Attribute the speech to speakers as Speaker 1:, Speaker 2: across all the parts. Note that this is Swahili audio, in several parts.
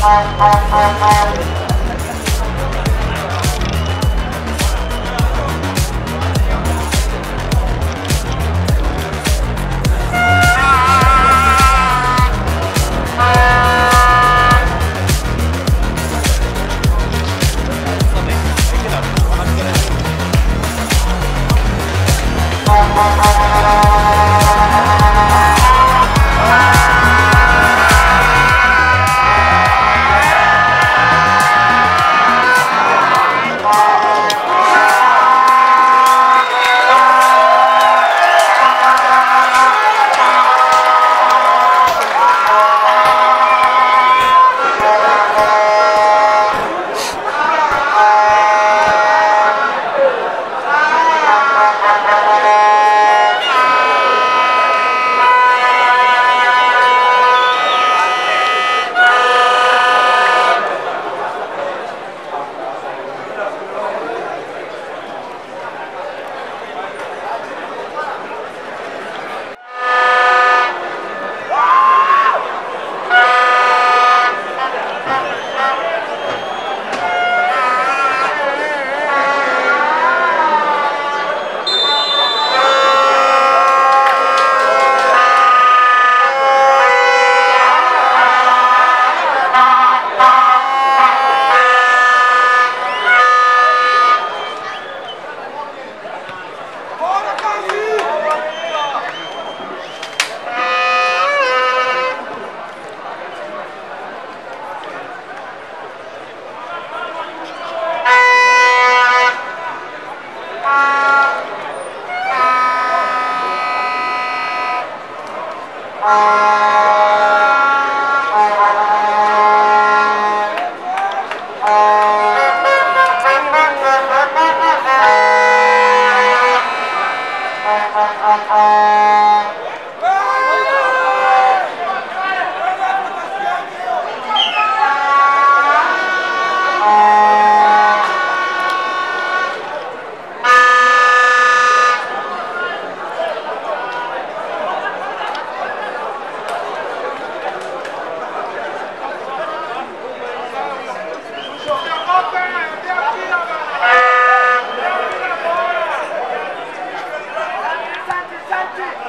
Speaker 1: Asante.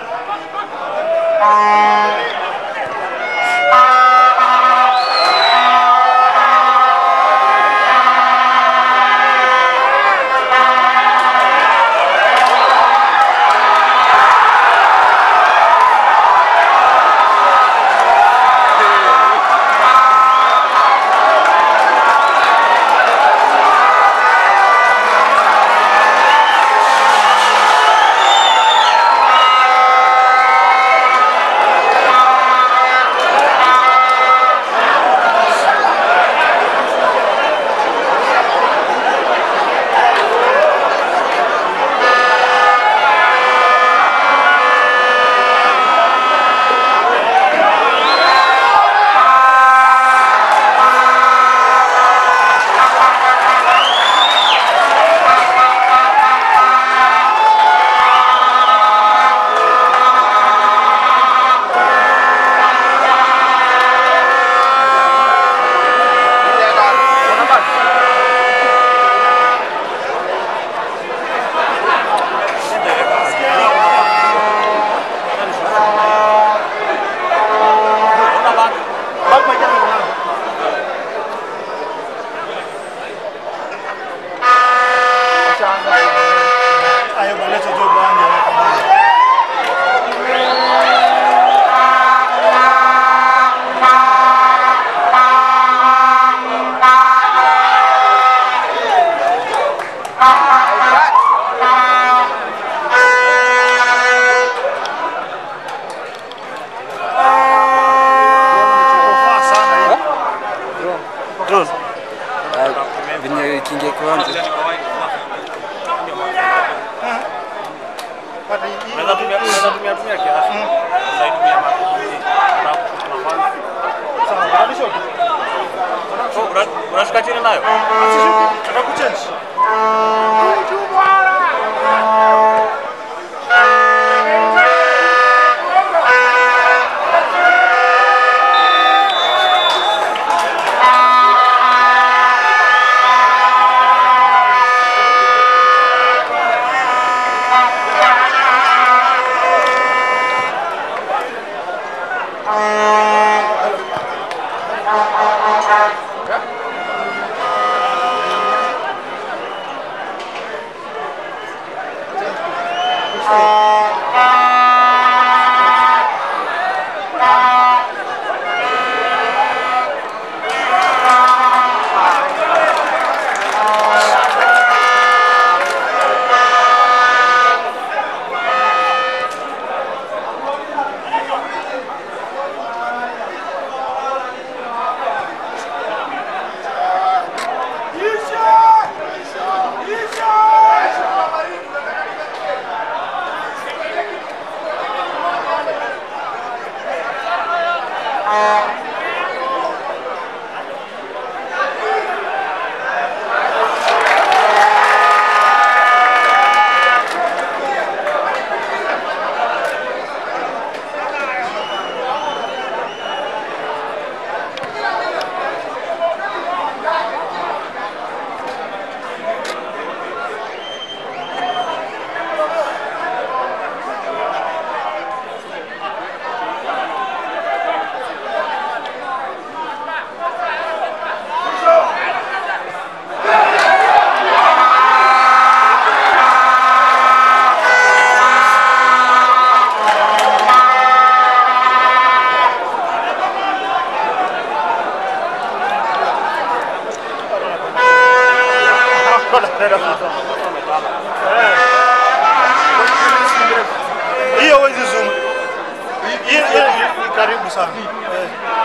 Speaker 1: Hiyo huwezi zoom. Hiyo hiyo ni karibu sana. Eh.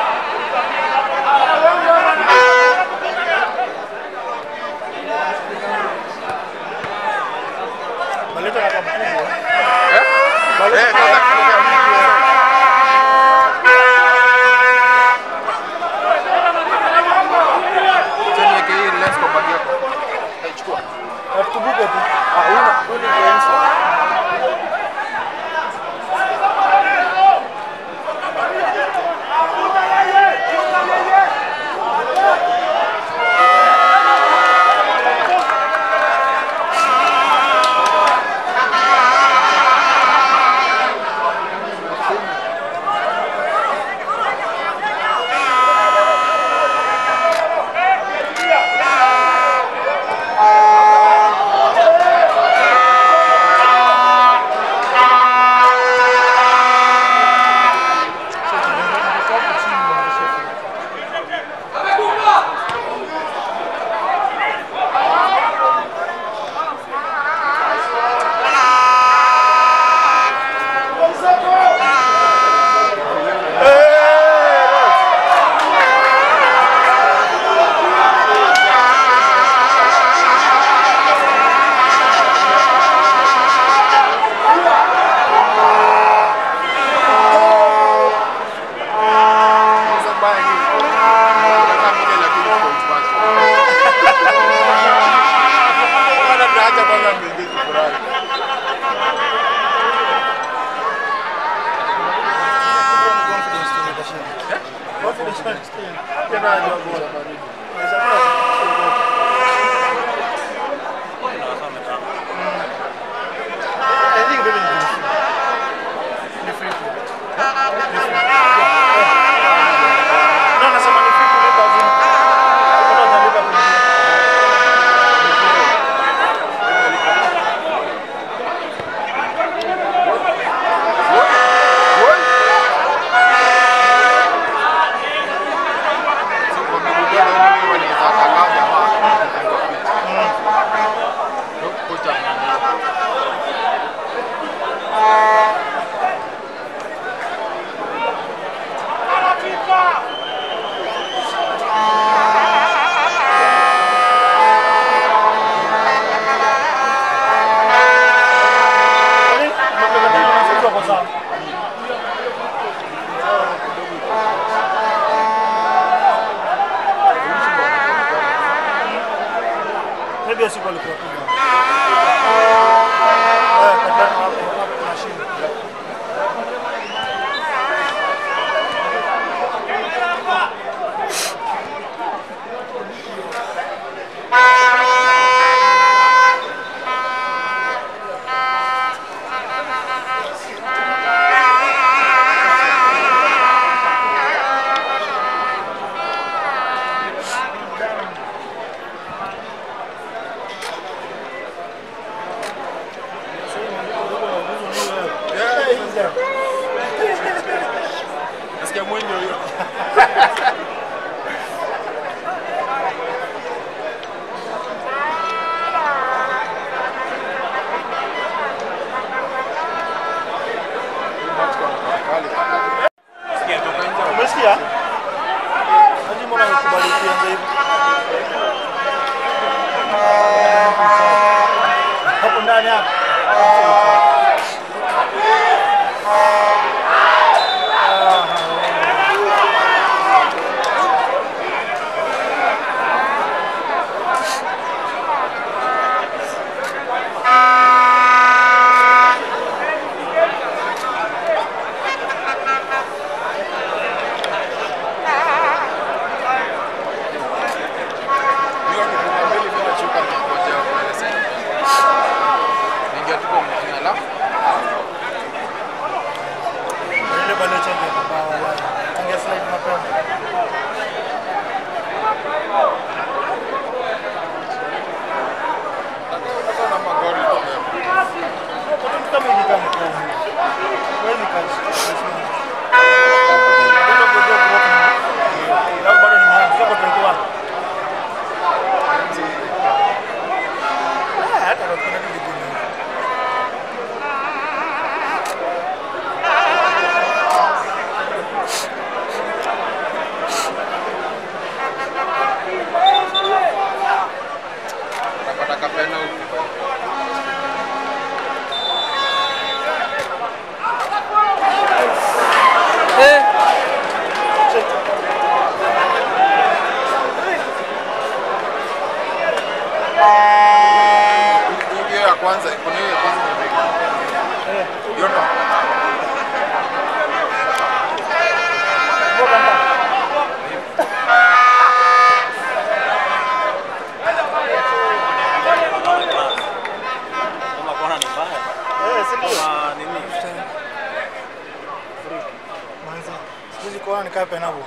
Speaker 1: Maleta na kampuni.
Speaker 2: Eh, kama Acha niweke hii lens kwa bag yako. Utaichukua.
Speaker 1: Tubuke tu.
Speaker 2: Ah, una una lens. Sasa mbaya ni unataka moja lakini kwa upande. Bwana tunaacha kwanza mbele tufurahi.
Speaker 1: Confidence.
Speaker 2: Tena ndio bora baridi.
Speaker 1: I think really ni free. Ni free tu. Ni free. No, nasema ni free kulipa zini. Kuna utalipa kuingia.
Speaker 2: Sio kwa ndugu gani? Hiyo kifunga mbili bila chuka na ngoja kueleza. Ningia tuko mjini alafu
Speaker 1: Ile bado chenge kwa wala. Ange slide mapema.
Speaker 2: hata na magari mapema.
Speaker 1: Kwa tu kama hivi kama kwa. Wewe ni kazi. Ndio ngoja kuroka. Ndio bado ni mwanzo kwa 21. Ah, hata kwa kuna kitu kingine.
Speaker 2: Napata kapena huko. Hiyo ya kwanza, kuna hiyo ya kwanza imefika. Hiyo ndo.
Speaker 1: Ngoja ndani.
Speaker 3: Kama kona ni mbaya.
Speaker 1: Eh, si ndio?
Speaker 3: Kama nini?
Speaker 1: Manzi. Siku hizi kuona nikaa penabo.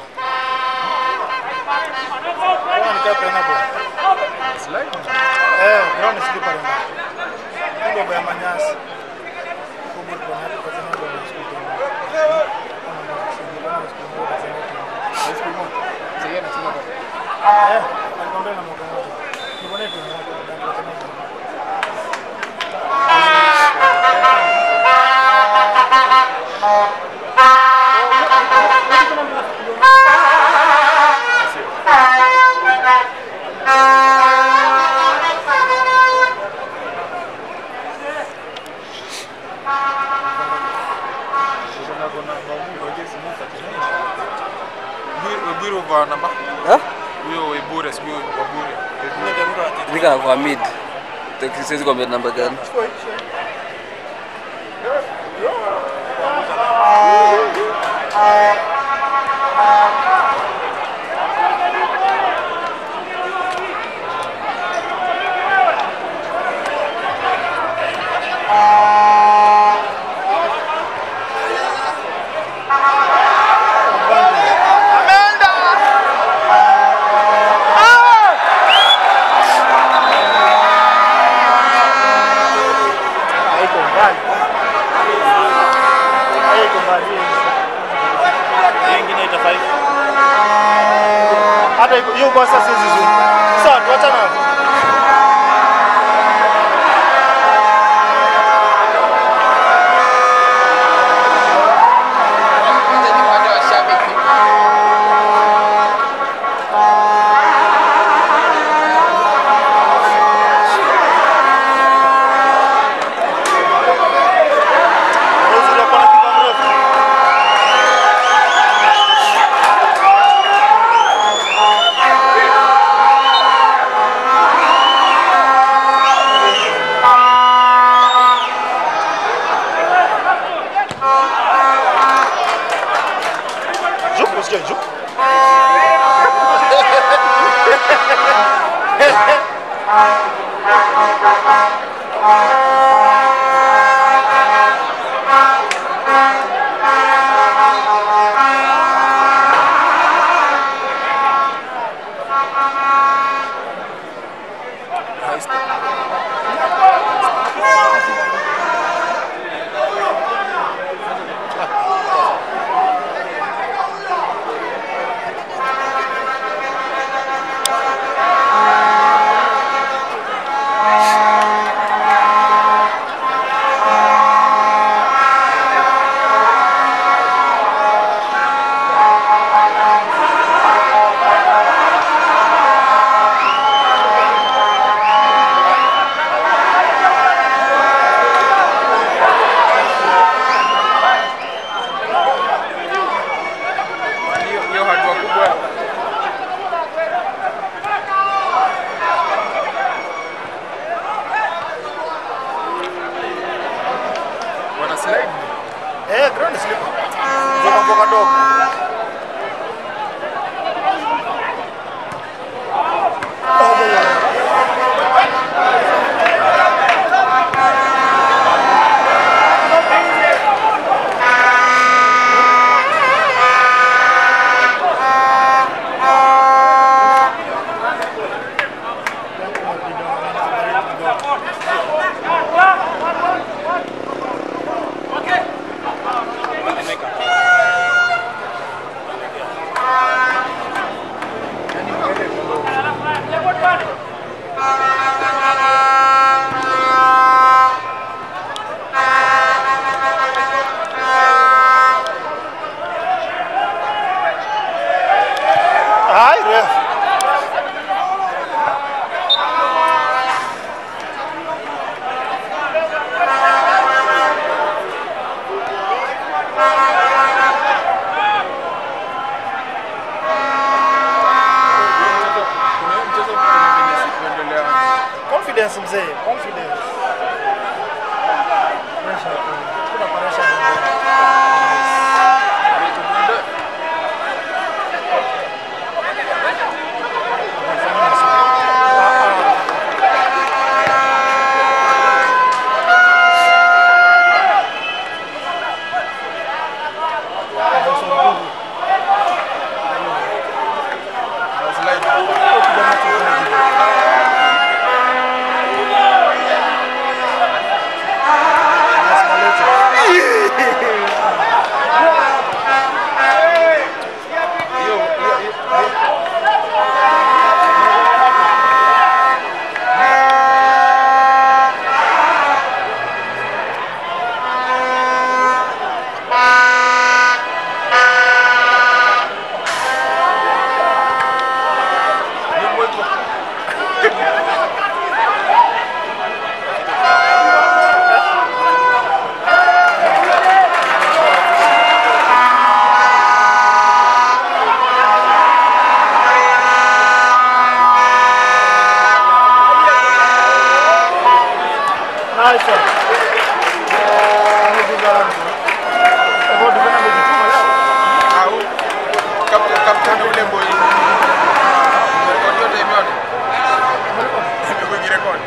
Speaker 1: Kuona nikaa penabo.
Speaker 2: Slide.
Speaker 1: Eh, ground slipper ndio. Ndio ya manyasi. Kubwa kwa hapo kwa sababu ya siku.
Speaker 2: Ice cream moja. Sasa yeye anasema kwa
Speaker 1: Eh, alikwambia na mwaka mmoja. Nibone tu mwaka ndio kwa
Speaker 2: Weburu kwa namba.
Speaker 4: Eh?
Speaker 2: Huyo Webure sijui Wabure.
Speaker 4: Nika kwa mid. Taki siwezi kuambia namba gani.
Speaker 1: haiko mbali. Haiko mbali.
Speaker 3: Hii ingine ita five.
Speaker 1: Hata iko- hiyo kwa sasa siwezi zoom. Sawa, tuachana hapo.
Speaker 2: Kwanza ni upande wa shabiki.
Speaker 1: Hizi ndio kuna kipa mrefu.
Speaker 2: slide.
Speaker 1: Eh, ground slipper.
Speaker 2: Zoka mboka dogo.
Speaker 1: Ai, ref.
Speaker 2: Kuna hiyo mchezo kuna venye sikuendelea.
Speaker 1: Confidence mzee, confidence. Pressure tu. Kuna pressure mzee. Nice one. Eh, amepiga wangu. Kwa hivyo defender amejituma leo.
Speaker 2: Kapteni ule boy. Rekodi yote imeona. Imekuwa rekodi.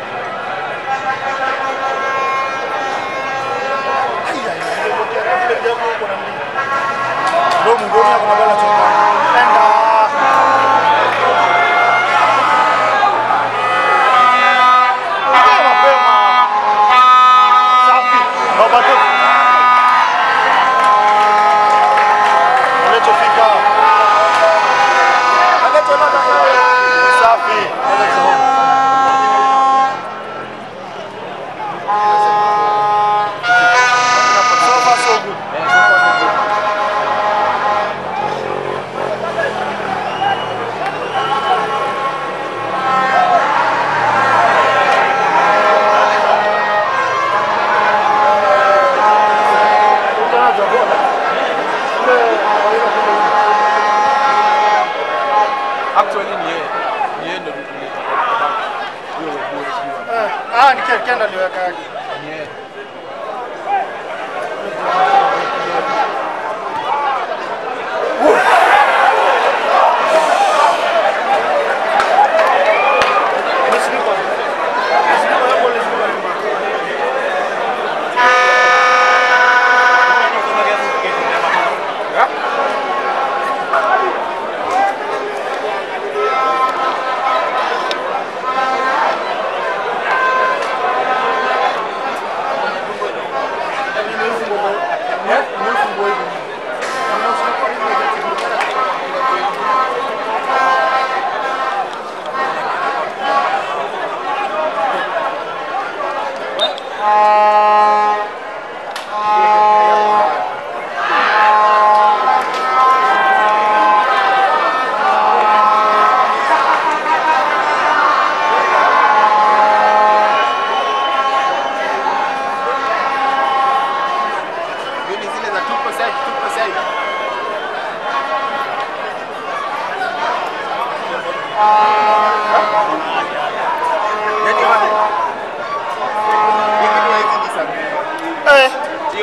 Speaker 1: Ndio mngoni kuna bola choka. Enda. Ah, mapema. Safi. Baba tu. Alichofika. Alichofika. Safi. Alichofika. So far so good. Utaanza bola. Ule kawaida kule.
Speaker 2: Actually ni yeye. Ni yeye ndio mtu huyo huyo sio.
Speaker 1: Eh, ah, ni Ken- Ken aliweka yake.
Speaker 2: Ni yeye.
Speaker 1: Ni slipper. Ni slipper hapo, ni slipper nyuma.
Speaker 2: Ya?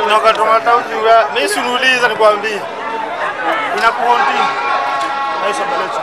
Speaker 1: Unakatomata ujinga. Mimi sinuliza nikwambie. Inakuhonti. Maisha malecho.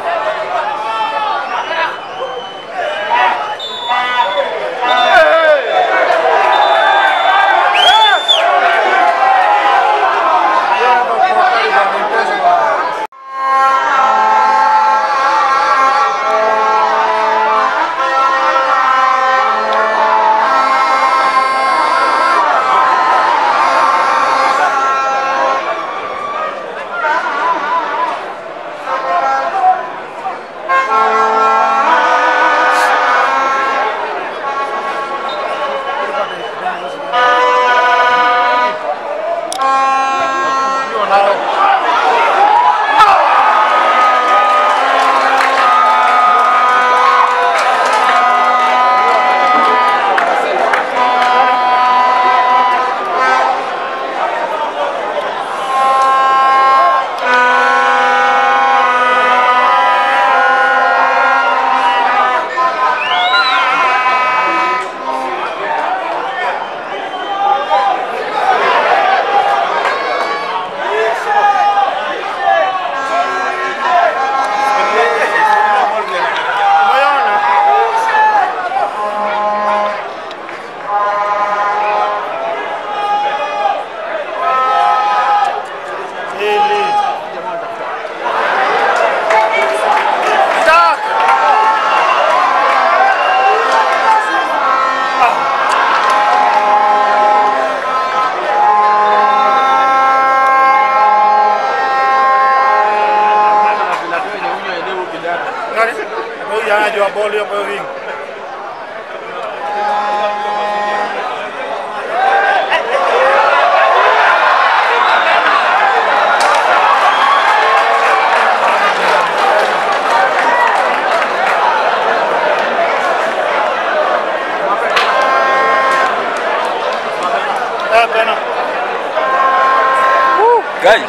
Speaker 1: Umeona? Hili. Tak. Nani? Huyu anajua boli hapo hivi. Ah, pena.
Speaker 4: Guys.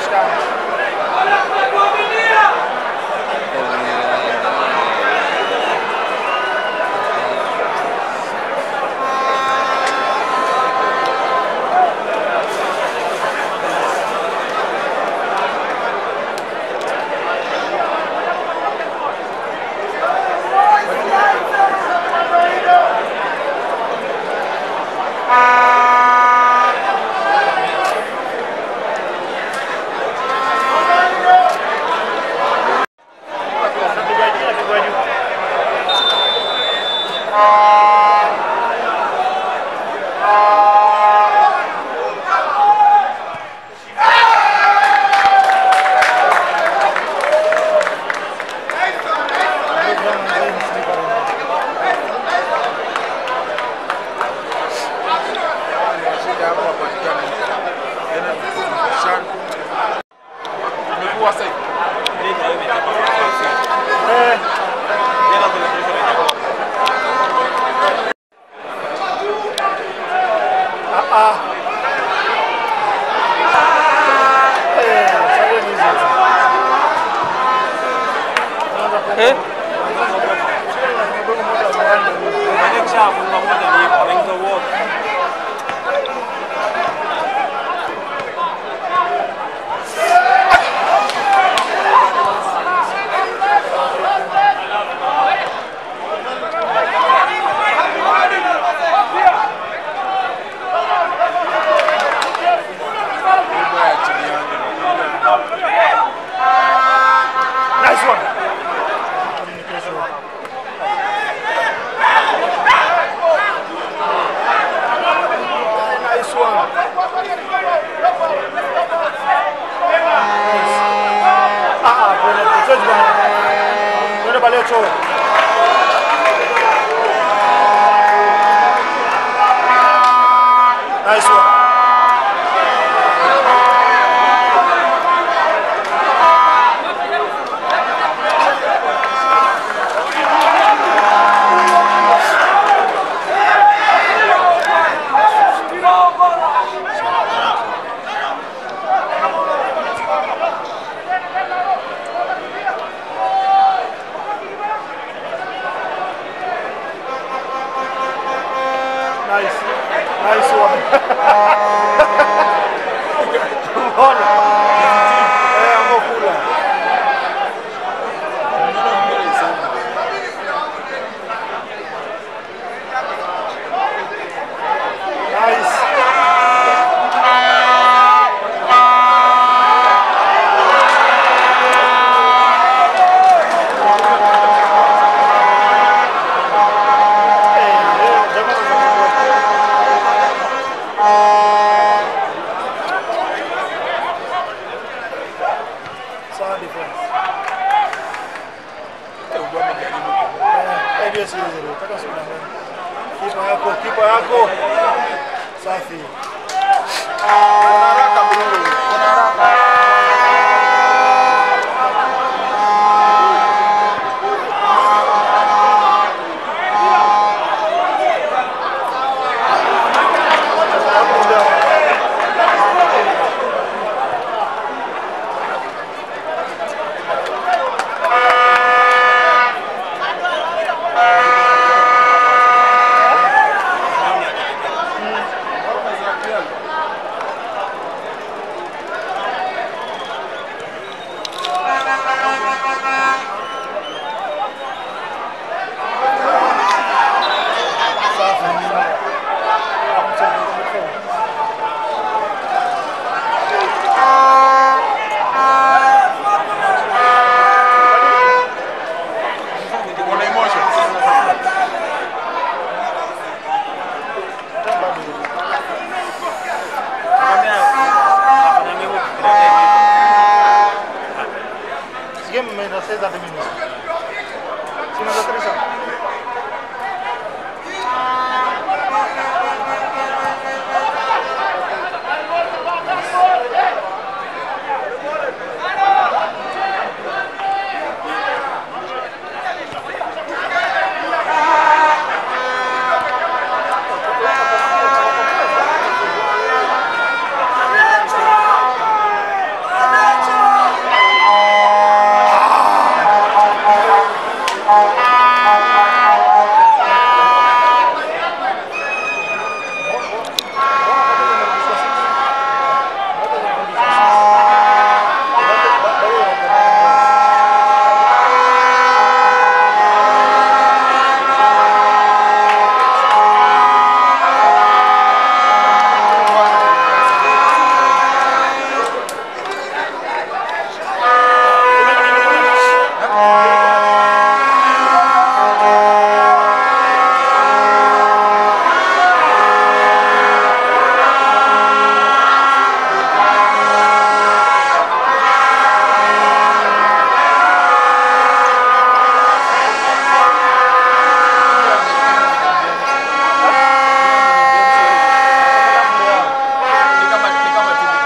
Speaker 2: Imekuwa sasa hivi.
Speaker 1: Eh, ah, ah. Eh, sasa ni hizo.
Speaker 4: Eh?
Speaker 2: Mambo ya chini yangu.
Speaker 1: Nice one. yako. Safi.
Speaker 2: Kuna emotion.
Speaker 1: This game made us say that minutes. Sino sa Teresa?
Speaker 2: Ni kama ni kama timu.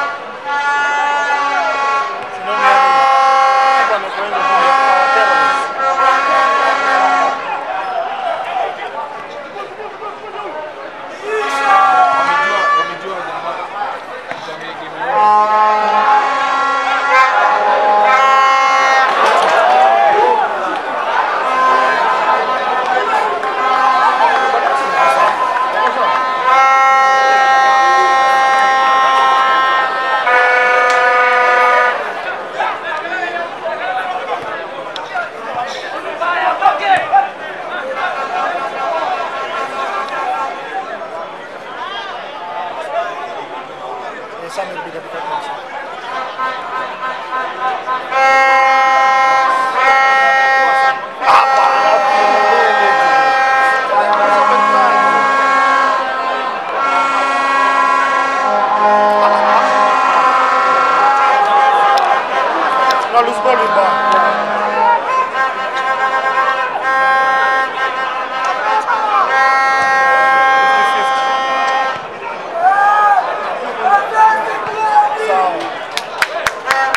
Speaker 1: Sino ni Hapa amekwenda kwa terrorist.
Speaker 2: Wamejua wamejua jamaa. Jamii game yao.
Speaker 1: Eh, Samuel Biga Biga. Na lose ball with ball. Sawa.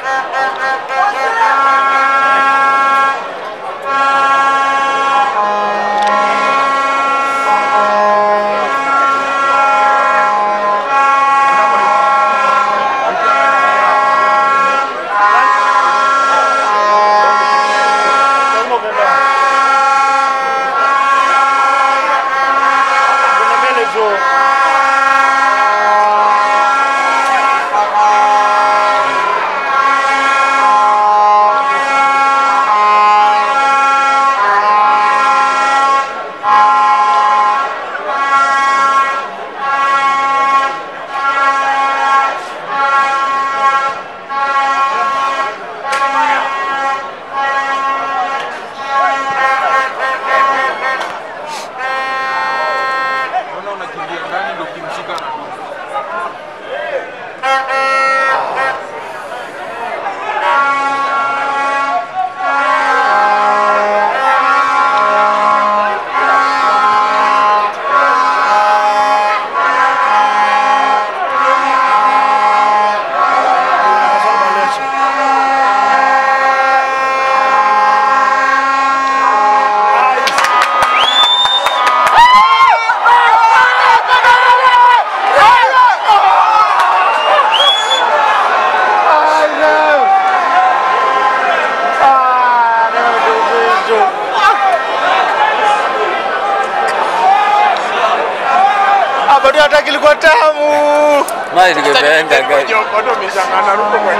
Speaker 1: hata kilikuwa tamu.
Speaker 4: Mali ningependa guys.
Speaker 2: Watu wameshangana ruko kwa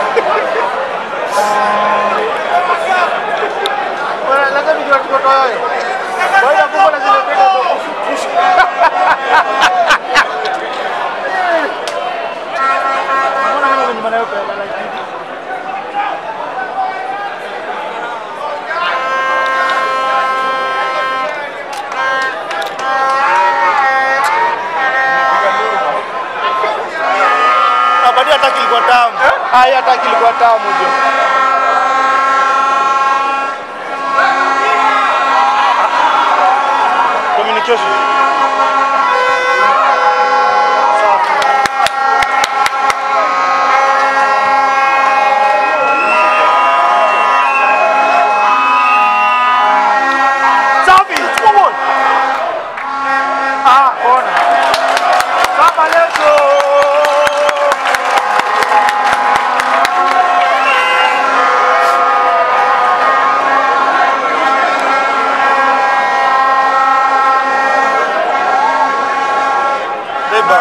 Speaker 1: Bwana, lazima nijue tuko hayo. Baada ya kuwa na zile pesa za kushusha. Mbona kama ni maana yako ya like hivi? Ah, bado hata kilikuwa tamu. Haya hata kilikuwa tamu jo. Communication. Safi, come on. Ah, ona. Kama leso. Beba.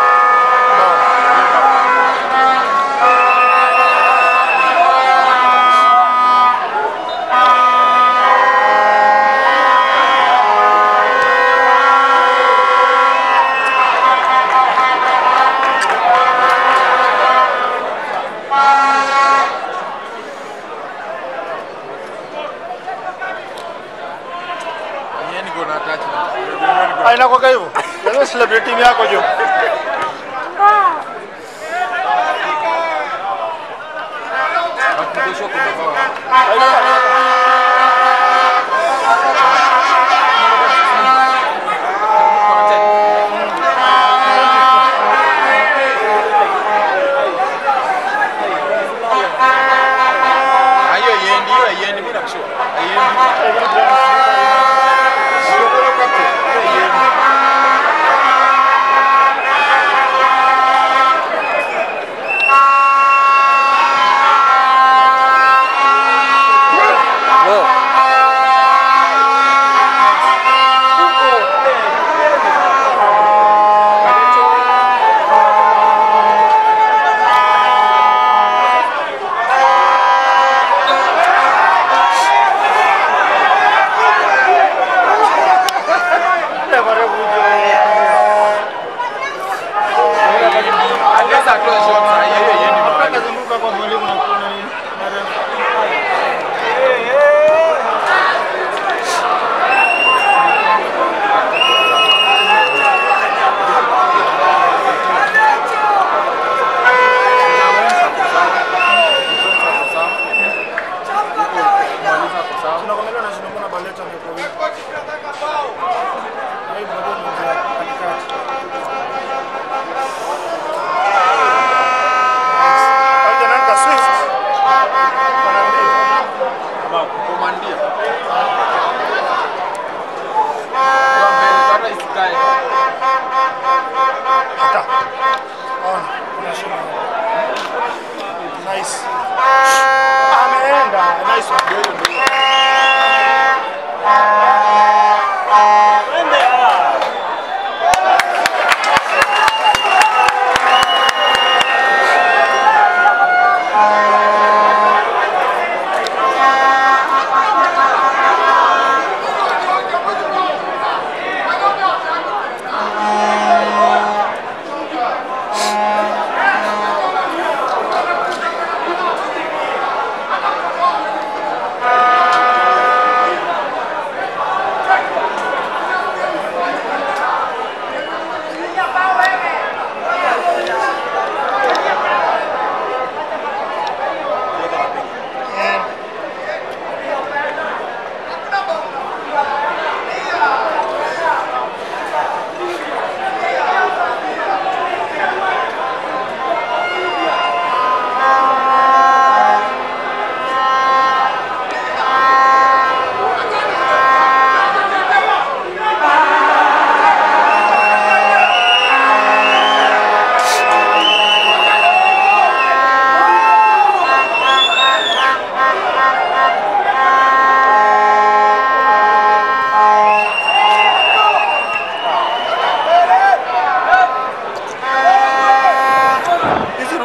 Speaker 2: Yeye niko na attachment.
Speaker 1: Ah, inakuwaga hivyo. Lazima celebrate team yako jo.
Speaker 2: Hakikisha kuna bao. Hiyo yendi, hiyo yendi, mimi nakushauri. Yendi. Sio kwa captain. Hiyo yendi.
Speaker 4: Oh,
Speaker 2: Unless I close shot, na hiyo yendi mahali.
Speaker 1: Kazunguka kwa mwalimu na kuna nini? Tunakwambia na shida kuna baleta ndio kwa wiki. Na hii bado ni njia katikati. Haja nani ka Swift? Wanaambia.
Speaker 2: Kumandia. Kwa mbele, hata isikae.
Speaker 1: Hata. Ona, kuna shida. Nice. Ameenda. Nice one.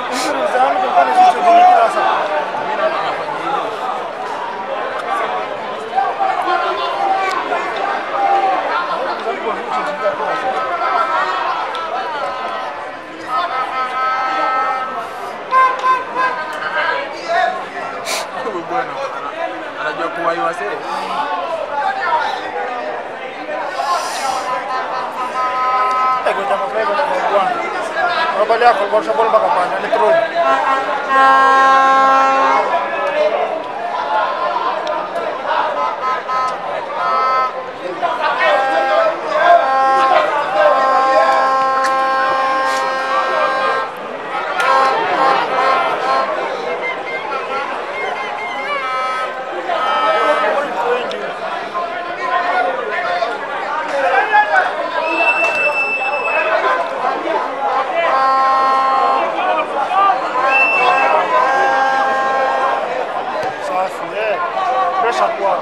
Speaker 1: Injury za Hamilton kwani zicho zenye kila saa.
Speaker 2: Mimi naona anafanya hivyo.
Speaker 1: Zalikuwa zicho zenye kila saa.
Speaker 2: Huyu bwana ana- anajua kuwahi wasee.
Speaker 1: Eh, kwa jamaa fulani kwa jamaa bwana. Mabali yako kwa sababu mpaka pale ni throw. Safi, eh. Pressure kwa.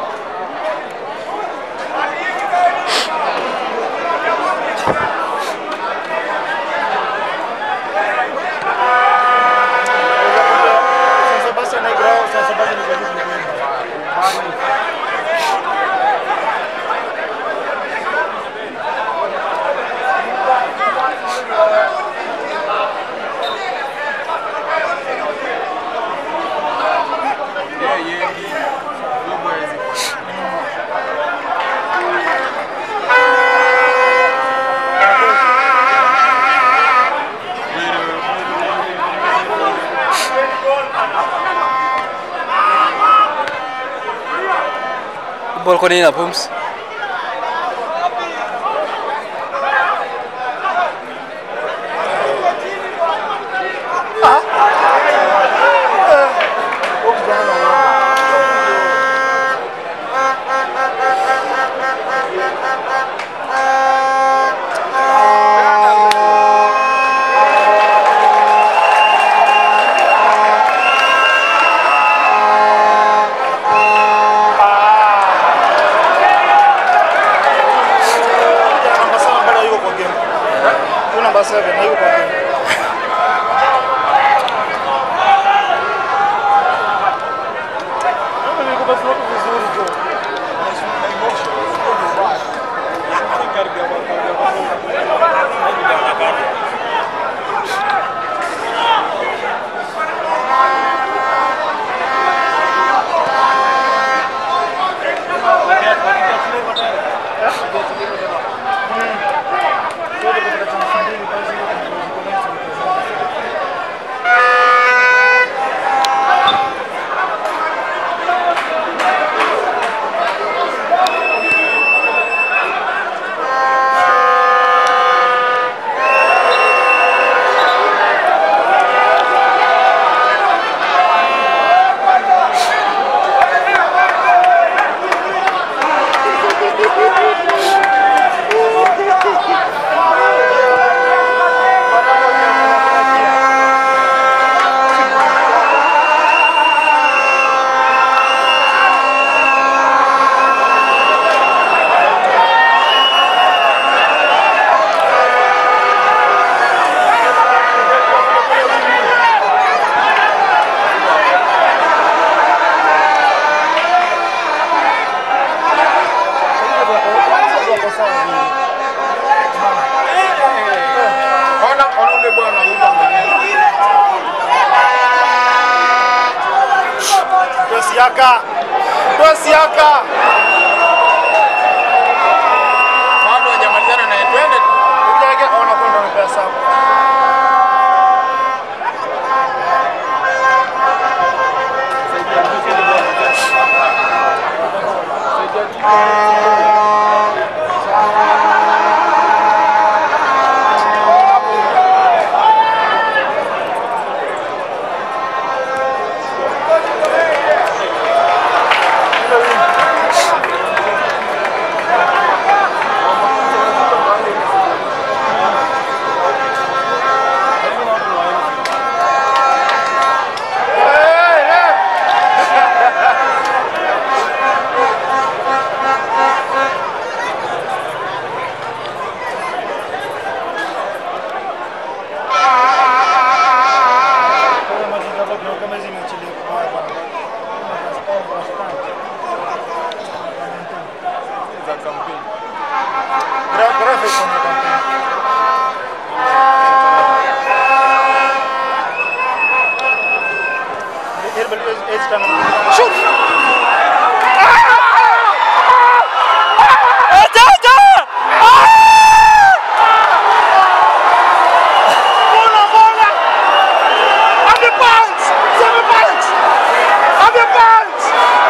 Speaker 1: Sasa basi anaigao, sasa basi ni zaidi kuliko.
Speaker 2: Yeye yendi. Huyu bwana hawezi kuwa.
Speaker 4: Ball kwa nini na pumps?
Speaker 1: Namba saba bado yuko kwa game. Huyu namba 7 na yuko kwa game. Mimi nilikuwa float vizuri tu. Zote katika chama mbili kazi hiyo kuna Wako sawa vile.
Speaker 2: Ona ona ule bwana anaruka mwenyewe.
Speaker 1: Tosi yaka. Tosi yaka.
Speaker 2: Bado hajamalizana naye. Twende.
Speaker 1: Ukija yake ona kwenda na pesa. Ile win. eight tano. Shoot. Bola, bola. On the bounce. Seven points. On the bounce.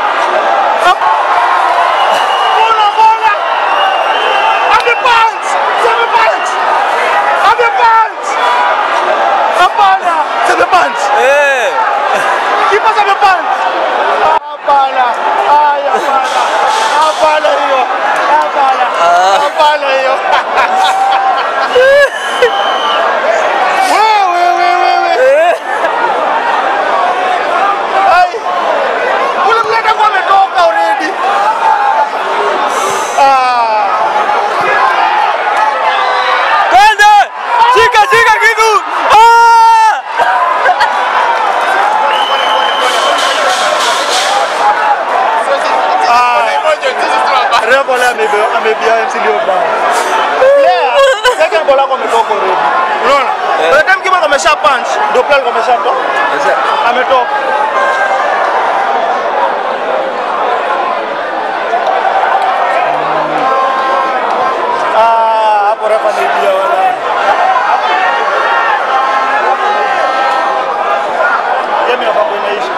Speaker 1: Bola, bola. On the bounce. Seven points. On the bounce. Hapana. Seven points.
Speaker 4: Eh.
Speaker 1: Kipa seven points. Hapana. Ay, hapana. Hapana hiyo. Hapana. Hapana hiyo. Wewe, wewe, wewe. Ai. Ule mleta kwa ametoka already. Ah.
Speaker 4: Twende! Shika shika kitu. Ah!
Speaker 1: Refa leo amebe- amebia MC Leo bao. Player, second ball yako ametoka already. Unaona?
Speaker 4: Eh.
Speaker 1: By the time kipa amesha punch, ndio player alikuwa ameshatoka.
Speaker 4: Sasa
Speaker 1: Ametoka. Ah, hapo refa amebia wala. Game ya mambo inaisha.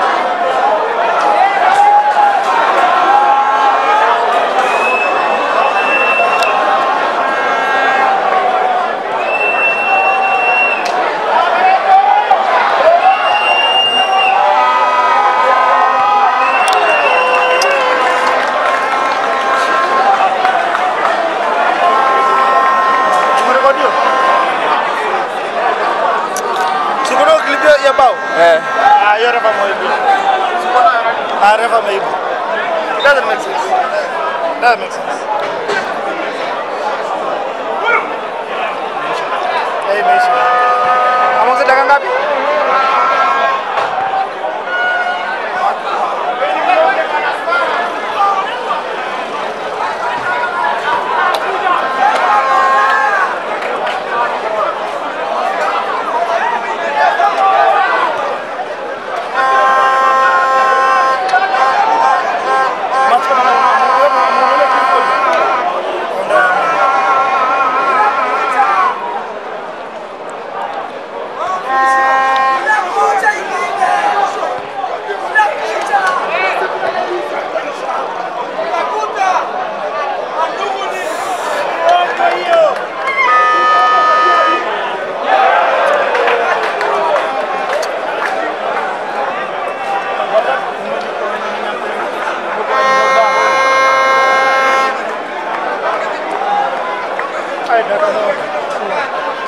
Speaker 1: Umerekodiwa? Sikuona clip ya- ya bao?
Speaker 4: eh.
Speaker 1: Ah, hiyo refa ameiba. Ah, refa ameiba. It doesn't make sense. Doesn't make sense. Eh, imeisha. Ameongeza dakika ngapi? Match kama na- na- na- na- na- na- Ay, dakika moja.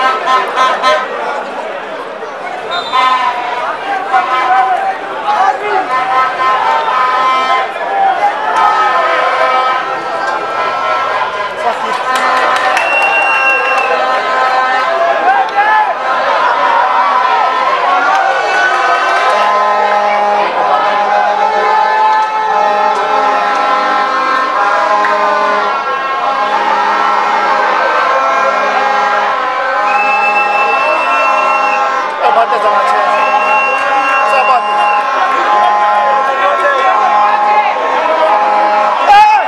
Speaker 1: Fuck it. Abate za macheza. Sabate. Eh!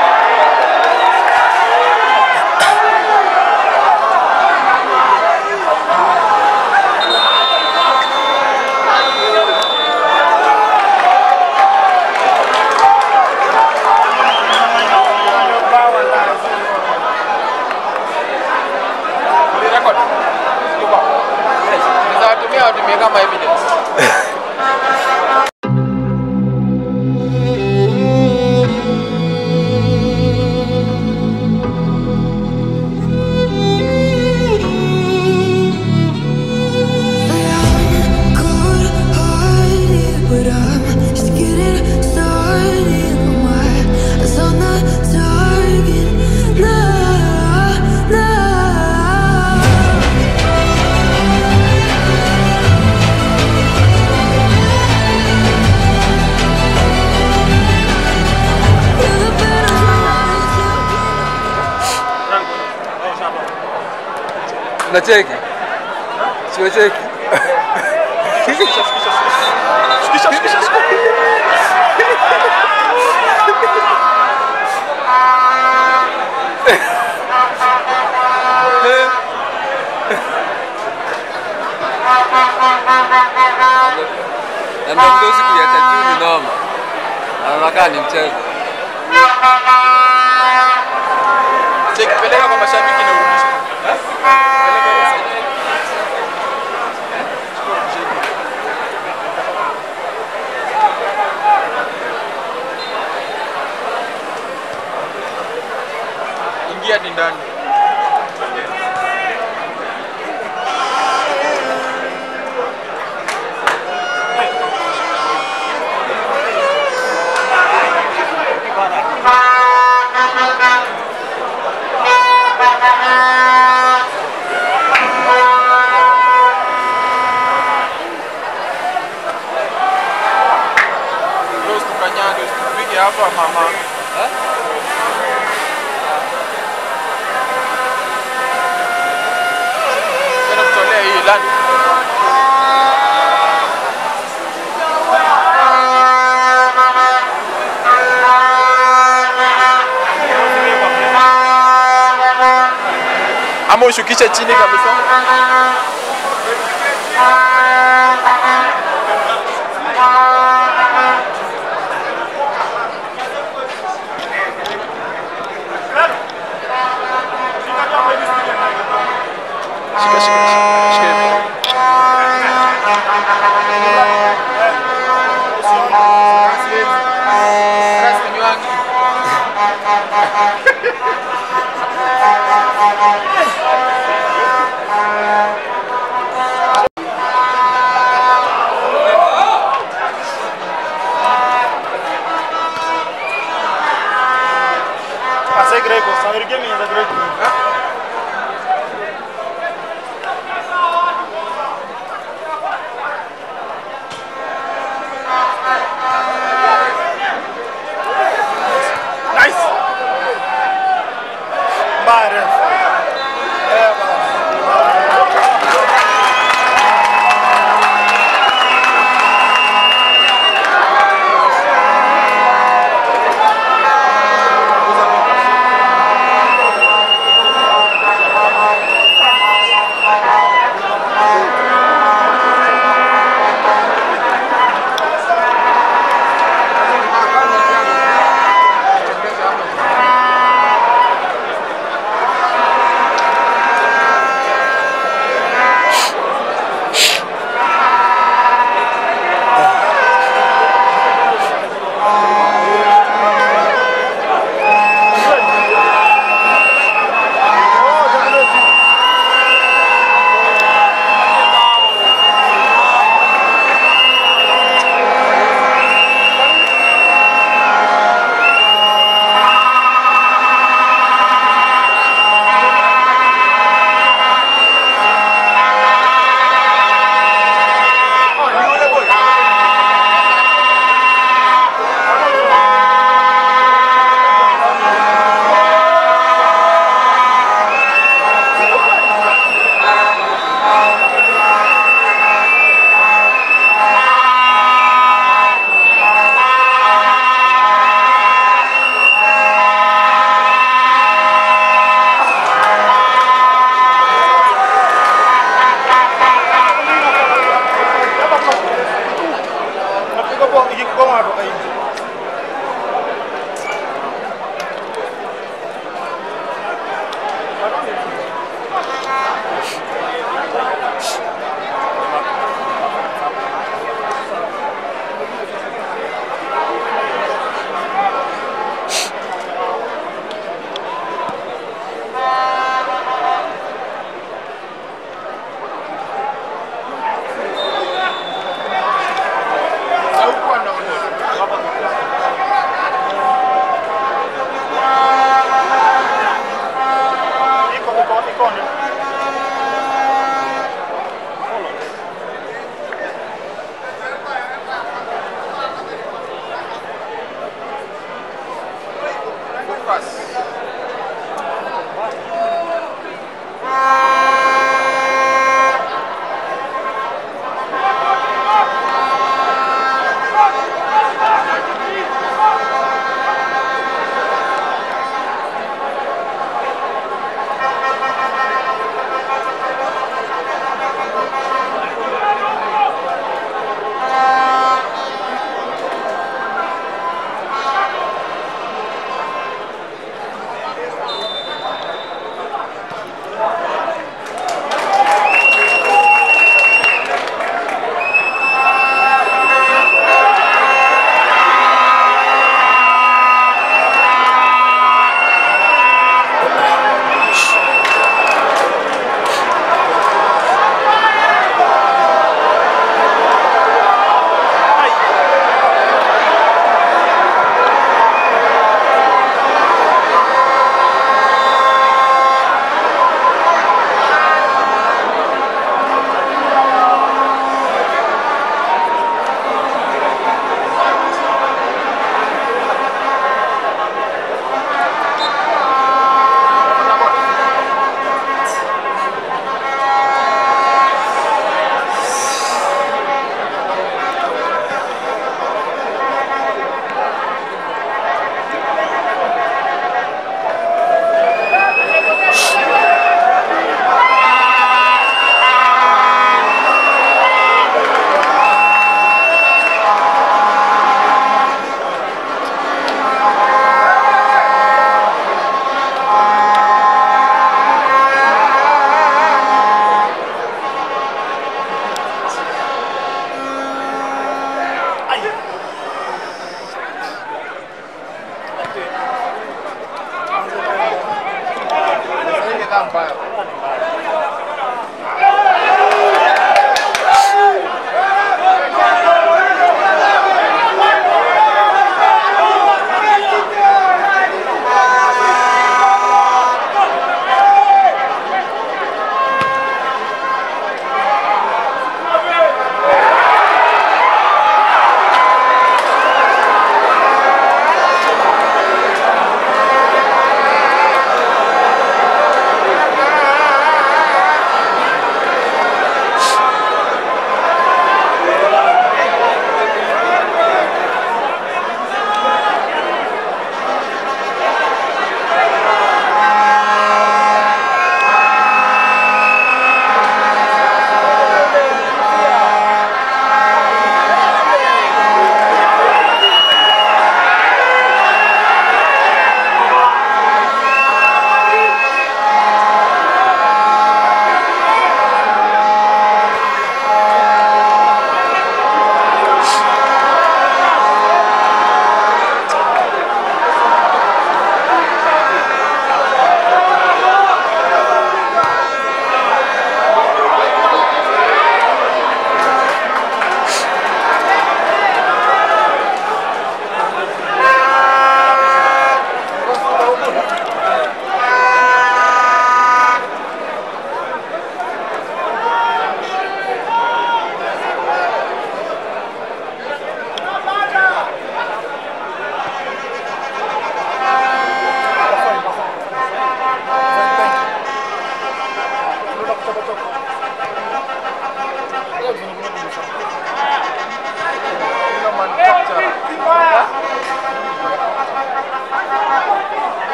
Speaker 2: Ulirecord? Yuko. Unaweza watumia watumie kama evidence.
Speaker 5: But I'm just getting started. My eyes on the target. Nah, nah. You're the better
Speaker 4: Unacheki? Si unacheki?
Speaker 3: Shikisha, shikisha, shikisha. Shikisha, shikisha, shikisha.
Speaker 4: Naambia mdosi kuiacha juu ni noma. Anakaa ni mchezo.
Speaker 2: Cheki, peleka kwa mashabiki na urudishe. Peleka hiyo side. Ingia hadi ndani. Ndio usikanyage, usipige hapa mama. Kwenda kutolea hii lani. Ama ushukishe chini kabisa. Shika, shika, shika, shika hivi. Ras Nywangi.
Speaker 1: Passei greco, só erguei minha da greco.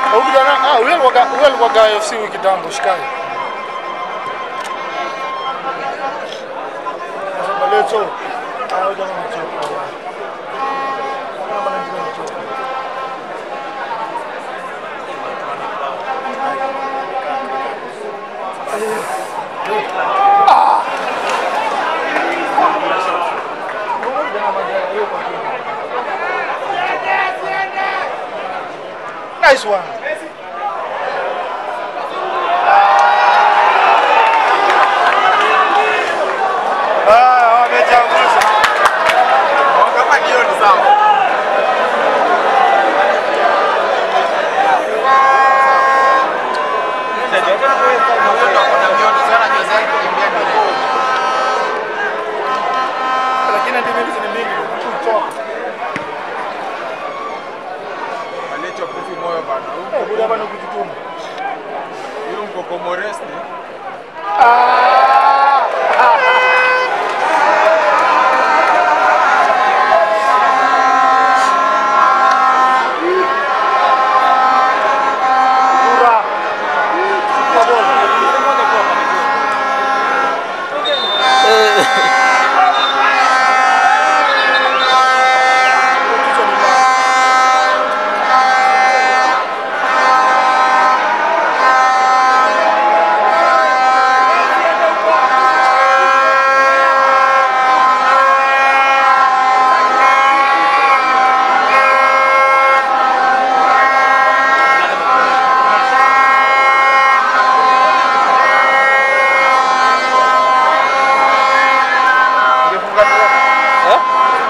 Speaker 1: Huyu kijana ah, huyu alikuwa huyu alikuwa FC huyu kitambo Shikai. Sasa Baleto. Ah, huyu jamaa amechoka. Kama ndio amechoka. Nice one. Ah, wamechanguza.
Speaker 2: Kama hiyo ni sawa.
Speaker 1: Lakini hadi mimi ni mingi. Kuchoka.
Speaker 2: Alicho kufi moyo bana.
Speaker 1: Eh, huyu hapa ni kujituma.
Speaker 2: Huyu mkoko Moresti.
Speaker 1: Kura. Kwa bora. Kichwa ni mbaya.
Speaker 2: Ungefunga tu.
Speaker 4: Huh?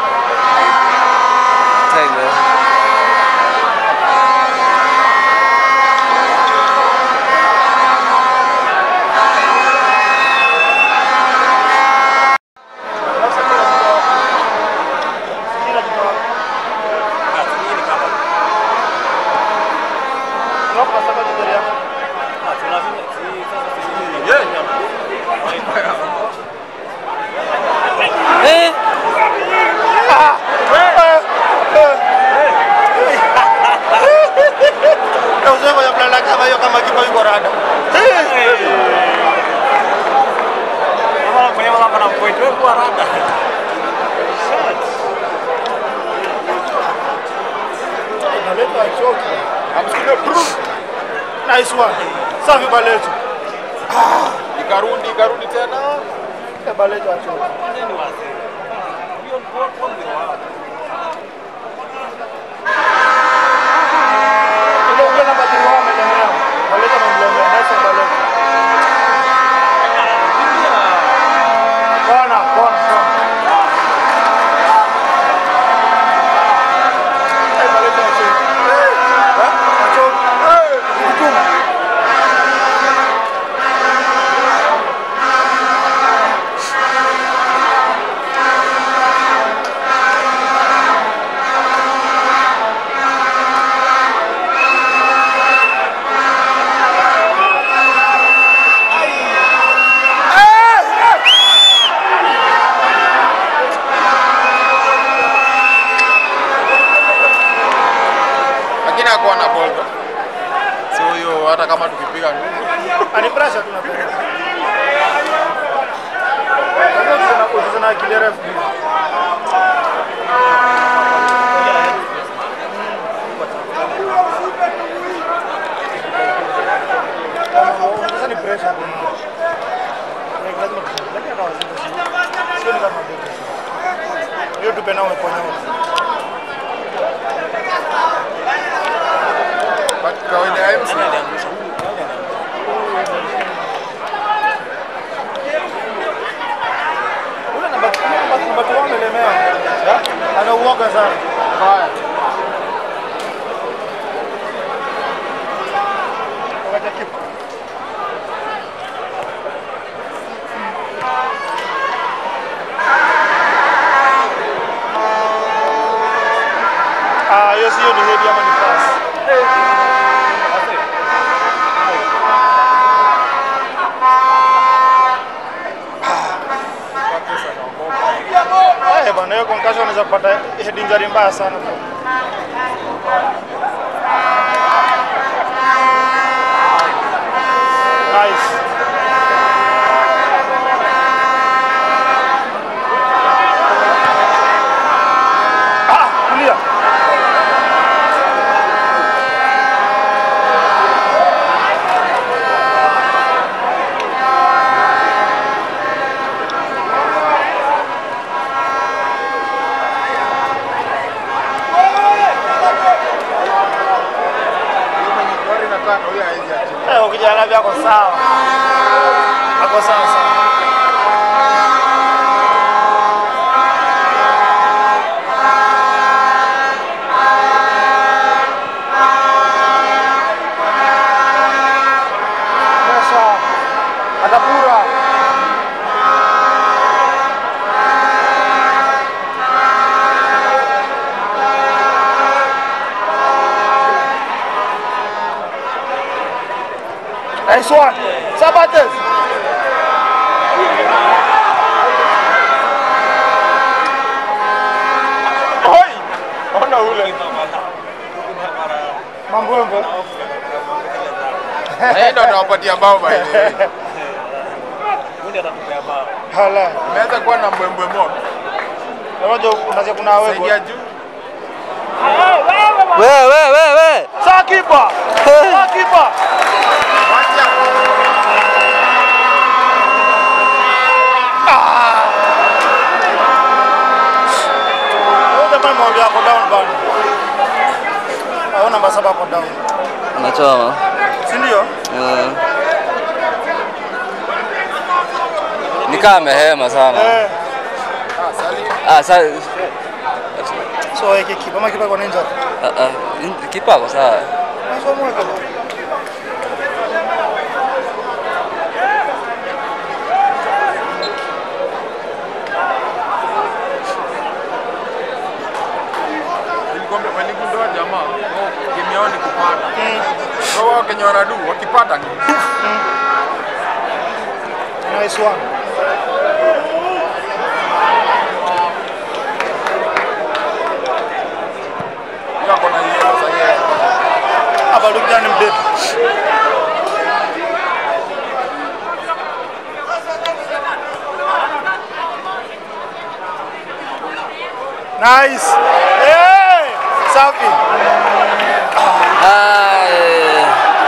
Speaker 4: Time, eh?
Speaker 1: Kila kitu hapo.
Speaker 3: Hii ni kama
Speaker 1: Unapo nasaka kideri yako.
Speaker 3: ah, tunazidi si sasa sisi
Speaker 2: Yeah.
Speaker 4: Eh,
Speaker 1: Na uzoefu ya kulala kama hiyo kama kipa yuko rada.
Speaker 3: Kama kwenye wala pana point wewe kwa rada.
Speaker 1: Baleto achoki.
Speaker 2: Amsikia brum.
Speaker 1: Nice one. Safi Baleto.
Speaker 2: Ikarudi, ikarudi tena.
Speaker 1: Eh, Baleto achoki.
Speaker 3: Nini wazee? Hiyo kwa kwa ndio wao.
Speaker 1: Ule ule namba tatu wao amelemewa. Baleto amemlemea. Nice one Baleto. Kona, kona, kona. Eh, Baleto achoki. Eh? Achoki. Eh, kujituma.
Speaker 2: Lakini hakuwa na ball. tu. So hiyo hata kama tukipiga ndugu.
Speaker 1: Ani pressure tu napenda. Sasa na akili refu. Sasa ni pressure tu. Ni lazima kushinda. Lakini kama sio sio ni kama ndio. Hiyo tu penao umeponya.
Speaker 2: But kawaida ya MC
Speaker 1: Ule namba namba namba tu amelemea. Ana uoga sana.
Speaker 2: mbaya.
Speaker 1: Wakati kipa. Ah, hiyo sio ni head ama ni pass. Eh, bana hiyo concussion unaweza kupata head injury mbaya sana.
Speaker 2: anataka huyo hawezi achilia.
Speaker 1: Eh, ukija Lavi ako sawa. Ako sawa sawa. Mesha atapura. Nice one. Sabates.
Speaker 2: Oi! Ona ule.
Speaker 1: Mambwembe.
Speaker 2: Yeye ndo anawapatia bao by the way.
Speaker 3: Mundi atatupea bao.
Speaker 1: Hala.
Speaker 2: Imeweza kuwa na mbwembwe mob.
Speaker 1: Unajua unaweza kuna wewe.
Speaker 2: Saidia juu.
Speaker 4: We, we, we, we.
Speaker 1: Sawa kipa. Sawa kipa.
Speaker 2: Wacha.
Speaker 1: Huyo jamaa mwambia ako down bana. Hao namba saba ako down.
Speaker 4: Anachoma.
Speaker 1: Si ndio?
Speaker 4: Eh. Ni kama amehema sana.
Speaker 1: Eh.
Speaker 2: Ah, Salim.
Speaker 4: Ah, sa
Speaker 1: So yake kipa ama kipa kwa ninja.
Speaker 4: ah, ah, in- kipa ako sawa.
Speaker 1: So mweka.
Speaker 2: Nilikwambia waligundoa jamaa. Oh, game yao ni kupanda. So wao Kenya wanadu wakipata ni
Speaker 1: Nice one.
Speaker 2: yako na yellow sasa yeye.
Speaker 1: Hapa ndugu ni mdefu. Nice. Hey! Safi.
Speaker 4: Ah, eh.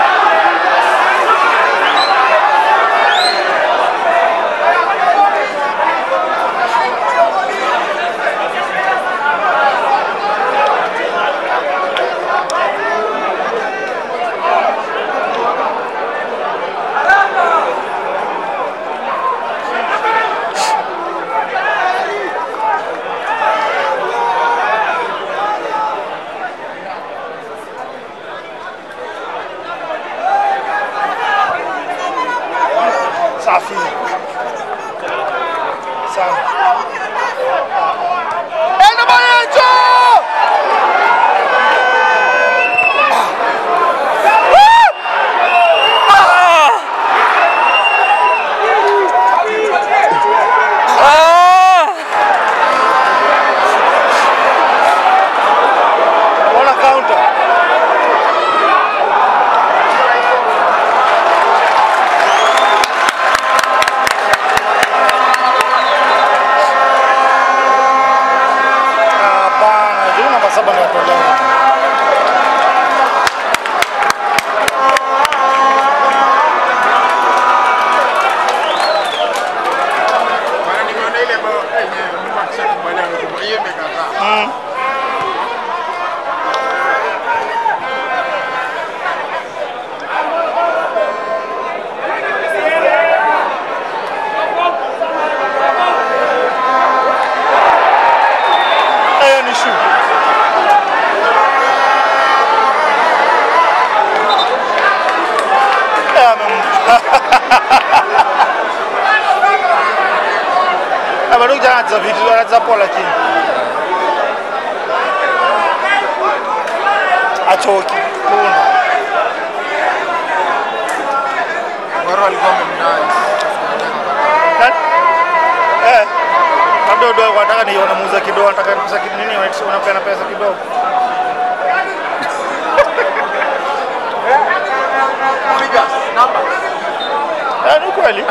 Speaker 1: Safi. Safi. Enda Marenzo!
Speaker 4: Ah!
Speaker 1: Ona counter. Hapana, juu namba saba ndio atolewa.
Speaker 2: Maana nimeona ile bao yenyewe Mungu akishakubaliana na hiyo imekataa.
Speaker 1: Hiyo ni shoe. Eh, amem- Eh, bado kijana anacheza vitu, anacheza poa lakini achoki kuna
Speaker 2: Waro alikuwa amemdai.
Speaker 1: Nani? eh labda udogo anataka ni wanamuuza kidogo anataka pesa ki- nini unapeana pesa kidogo
Speaker 2: Piga namba.
Speaker 1: eh ni kweli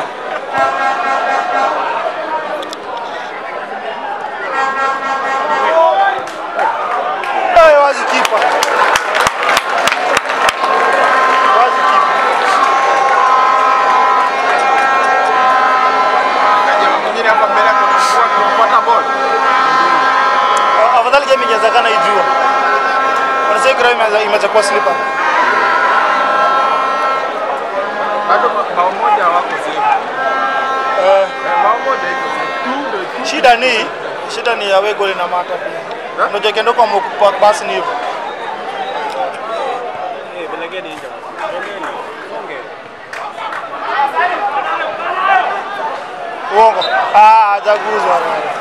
Speaker 1: Eh, wazi kipa wazi kipa
Speaker 2: Kaja mwingine hapa mbele kuna mkuu akipata ball.
Speaker 1: Ah, afadhali game ingewezekana ijua wanasema kira imeanza imeanza kuwa slipper
Speaker 2: bao moja wako zefu.
Speaker 1: Eh,
Speaker 2: Bao moja iko zefu. Tu ndio tu.
Speaker 1: shida ni shida ni away goal na mata pia.
Speaker 2: Eh?
Speaker 1: Unajua kendo kwa mkupa basi ni hivyo.
Speaker 3: Eh, belegeni nje. Belegeni. Songe.
Speaker 1: Uongo. Ah, hajaguzwa. wewe.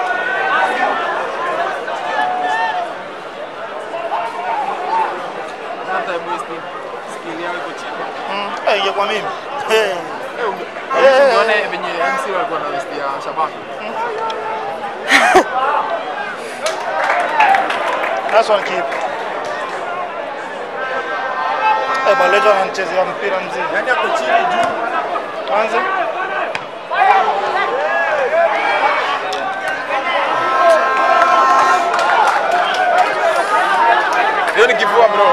Speaker 2: Sometimes wasting skill yao iko chini.
Speaker 1: Mm, eh, ingekuwa mimi. Eh.
Speaker 2: Eh, ume-
Speaker 1: Eh.
Speaker 2: Usione venye MC walikuwa na west ya Shabana.
Speaker 1: That's one keep. Eh, Balejo ananichezea mpira mzima.
Speaker 2: Yaani ako chini juu.
Speaker 1: Kwanza
Speaker 2: Hiyo ni kifua bro.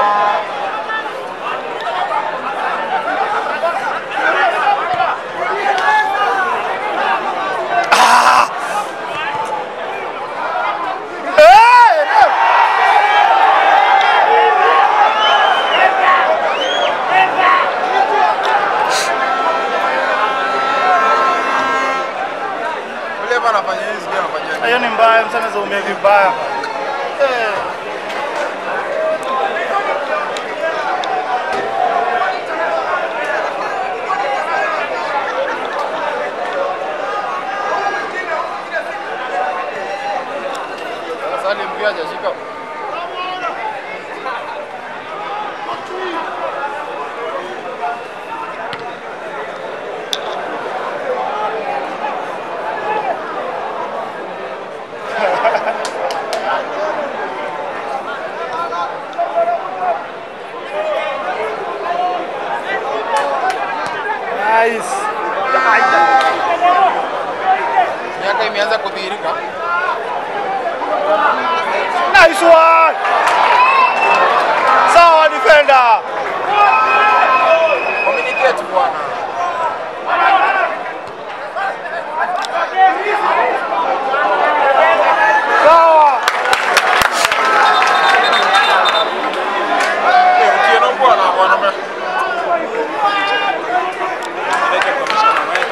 Speaker 1: Eh, no.
Speaker 2: Yule hapa anafanya hizi ndio anafanya.
Speaker 1: hiyo ni mbaya, mtu anaweza umia vibaya. Eh.
Speaker 2: Sasa ni mpira hajashika.
Speaker 1: Nice.
Speaker 2: Miaka imeanza kudhihirika.
Speaker 1: Nice one. Sawa defender.
Speaker 2: Communicate bwana.
Speaker 1: Sawa.
Speaker 2: Eh, Otieno bwana waname.
Speaker 3: Lete commissioner wetu.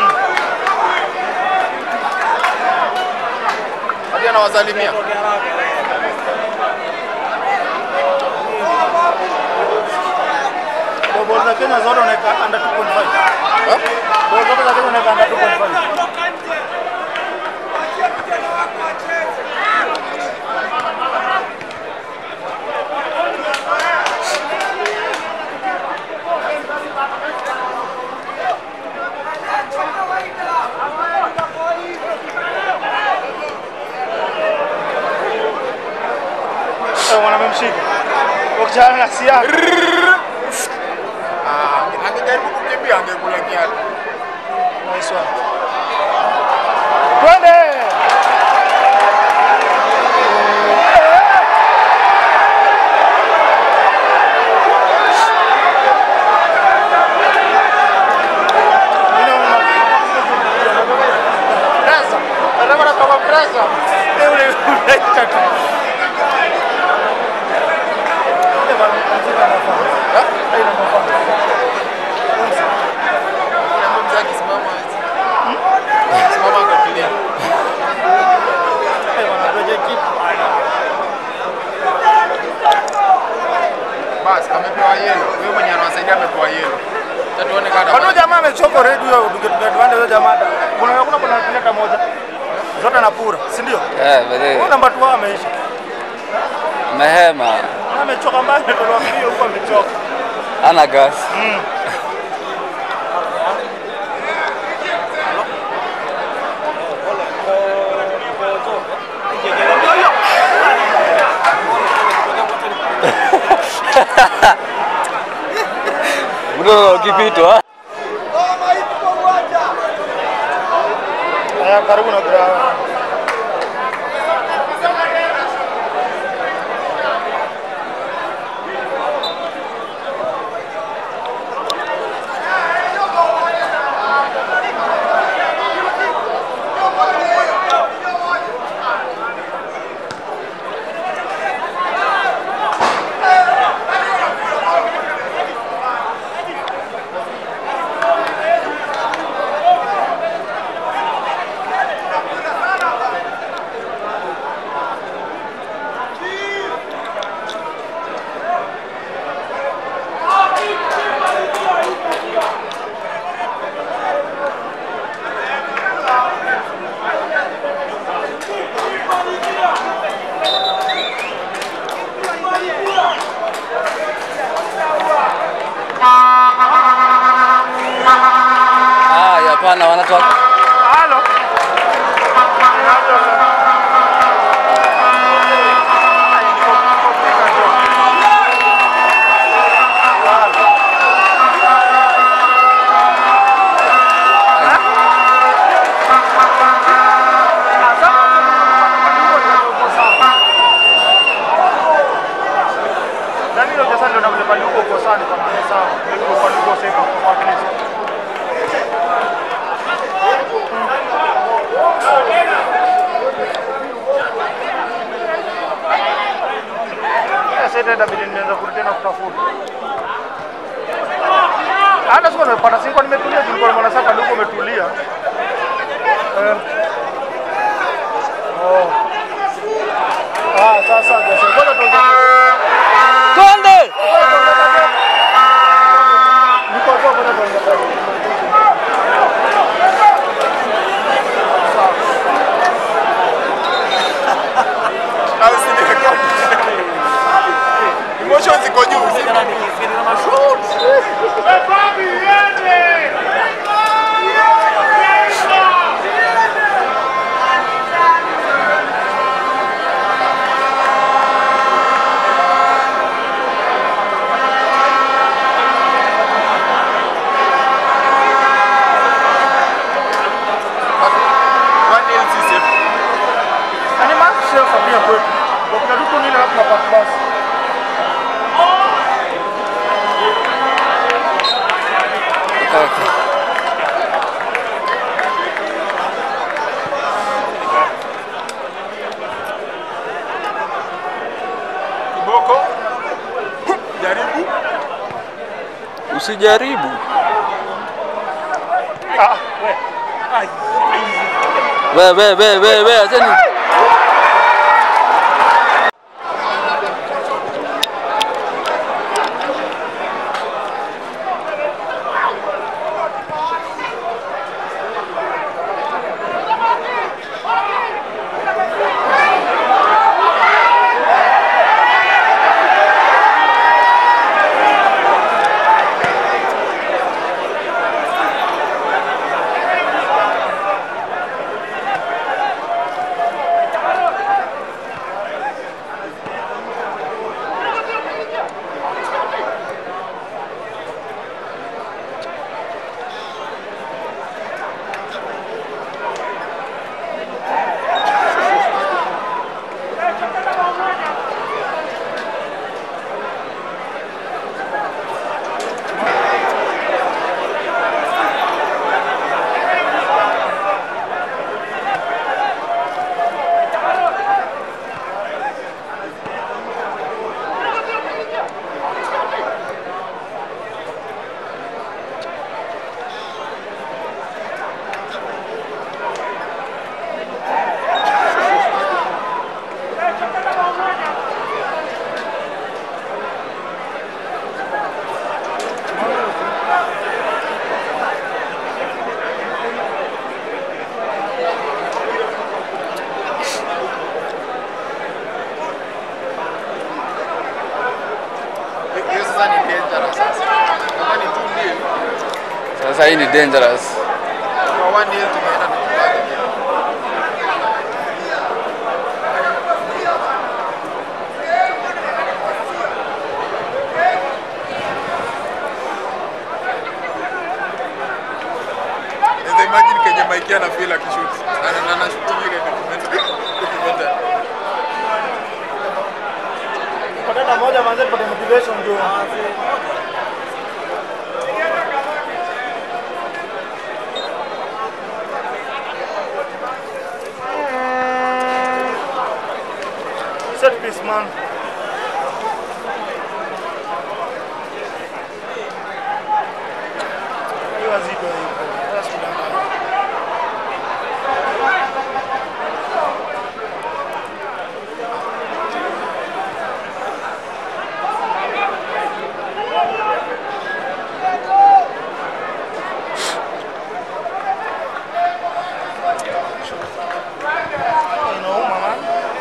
Speaker 2: Hadi anawasalimia.
Speaker 3: Toke haraka.
Speaker 1: Kwa ball za Kenya zote unaweka under 2.5.
Speaker 2: Eh?
Speaker 1: Ball zote za Kenya unaweka under 2.5. Eh, wanamemshika. Wakichana na siaka.
Speaker 2: Ah, angejaribu kukimbia angekula kiatu.
Speaker 1: Nice one. Twende! Presa. Nataka natoka presa. Eh, ule- unaita tu. Eh, bana, mziki anafaa. Eh, inafaa.
Speaker 2: Kuna mtu akisimama hizi. Simama akatulia.
Speaker 1: Eh, bana, tuweke kitu.
Speaker 2: Basi amepewa yelo. Huyo mwenye anawasaidia amepewa yelo. Sasa tuone kama
Speaker 1: Kwani huyo jamaa amechoka already huyo tungetuende huyo jamaa. Kuna kuna kuna kileta moja. Zote na pura, si ndio?
Speaker 4: Eh, bale.
Speaker 1: Huyo namba 2 ameisha.
Speaker 4: Mehema.
Speaker 1: Na amechoka mbaya ametolewa mbio huko amechoka.
Speaker 4: Ana gas. Mdogo ukipitwa.
Speaker 1: Haya karibu na ground.
Speaker 4: Hapana, wanatoa
Speaker 1: Halo. Danilo sasa ndio namle pale huko kosani kwa maana sawa. Ndio pale huko sasa kwa Kristo. Sasa ndio inabidi nianze kurudi tena kutafuta. Hata siku nimepata siku nimetulia tulikuwa mwana sasa ndio umetulia. Eh. Oh. Ah, sasa sasa. Ngoja tuanze.
Speaker 4: Konde!
Speaker 1: Niko hapo ngoja tuanze.
Speaker 2: Au si ni record. Emotions ziko juu. si- One nil sisi.
Speaker 1: Yaani Mark Shelfer pia kwetu. Kwa kuna vitu nile hapo hapa basi.
Speaker 4: Kaka.
Speaker 2: Kiboko. Jaribu.
Speaker 4: Usijaribu.
Speaker 1: Ah, we.
Speaker 4: We we we we we acheni.
Speaker 2: Hiyo sasa ni dangerous sasa. Kama ni two nil,
Speaker 4: Sasa hii ni dangerous.
Speaker 2: kwa one nil tumeenda na kubaki. Naweza imagine kenye Mike ana feel akishoot. Ana na na shoot ile documentary. Documentary.
Speaker 1: Kwa tena moja manze tupate motivation ndio. Set piece man. Hiyo haziko hiyo. Sasa tunadanganya. Inauma man.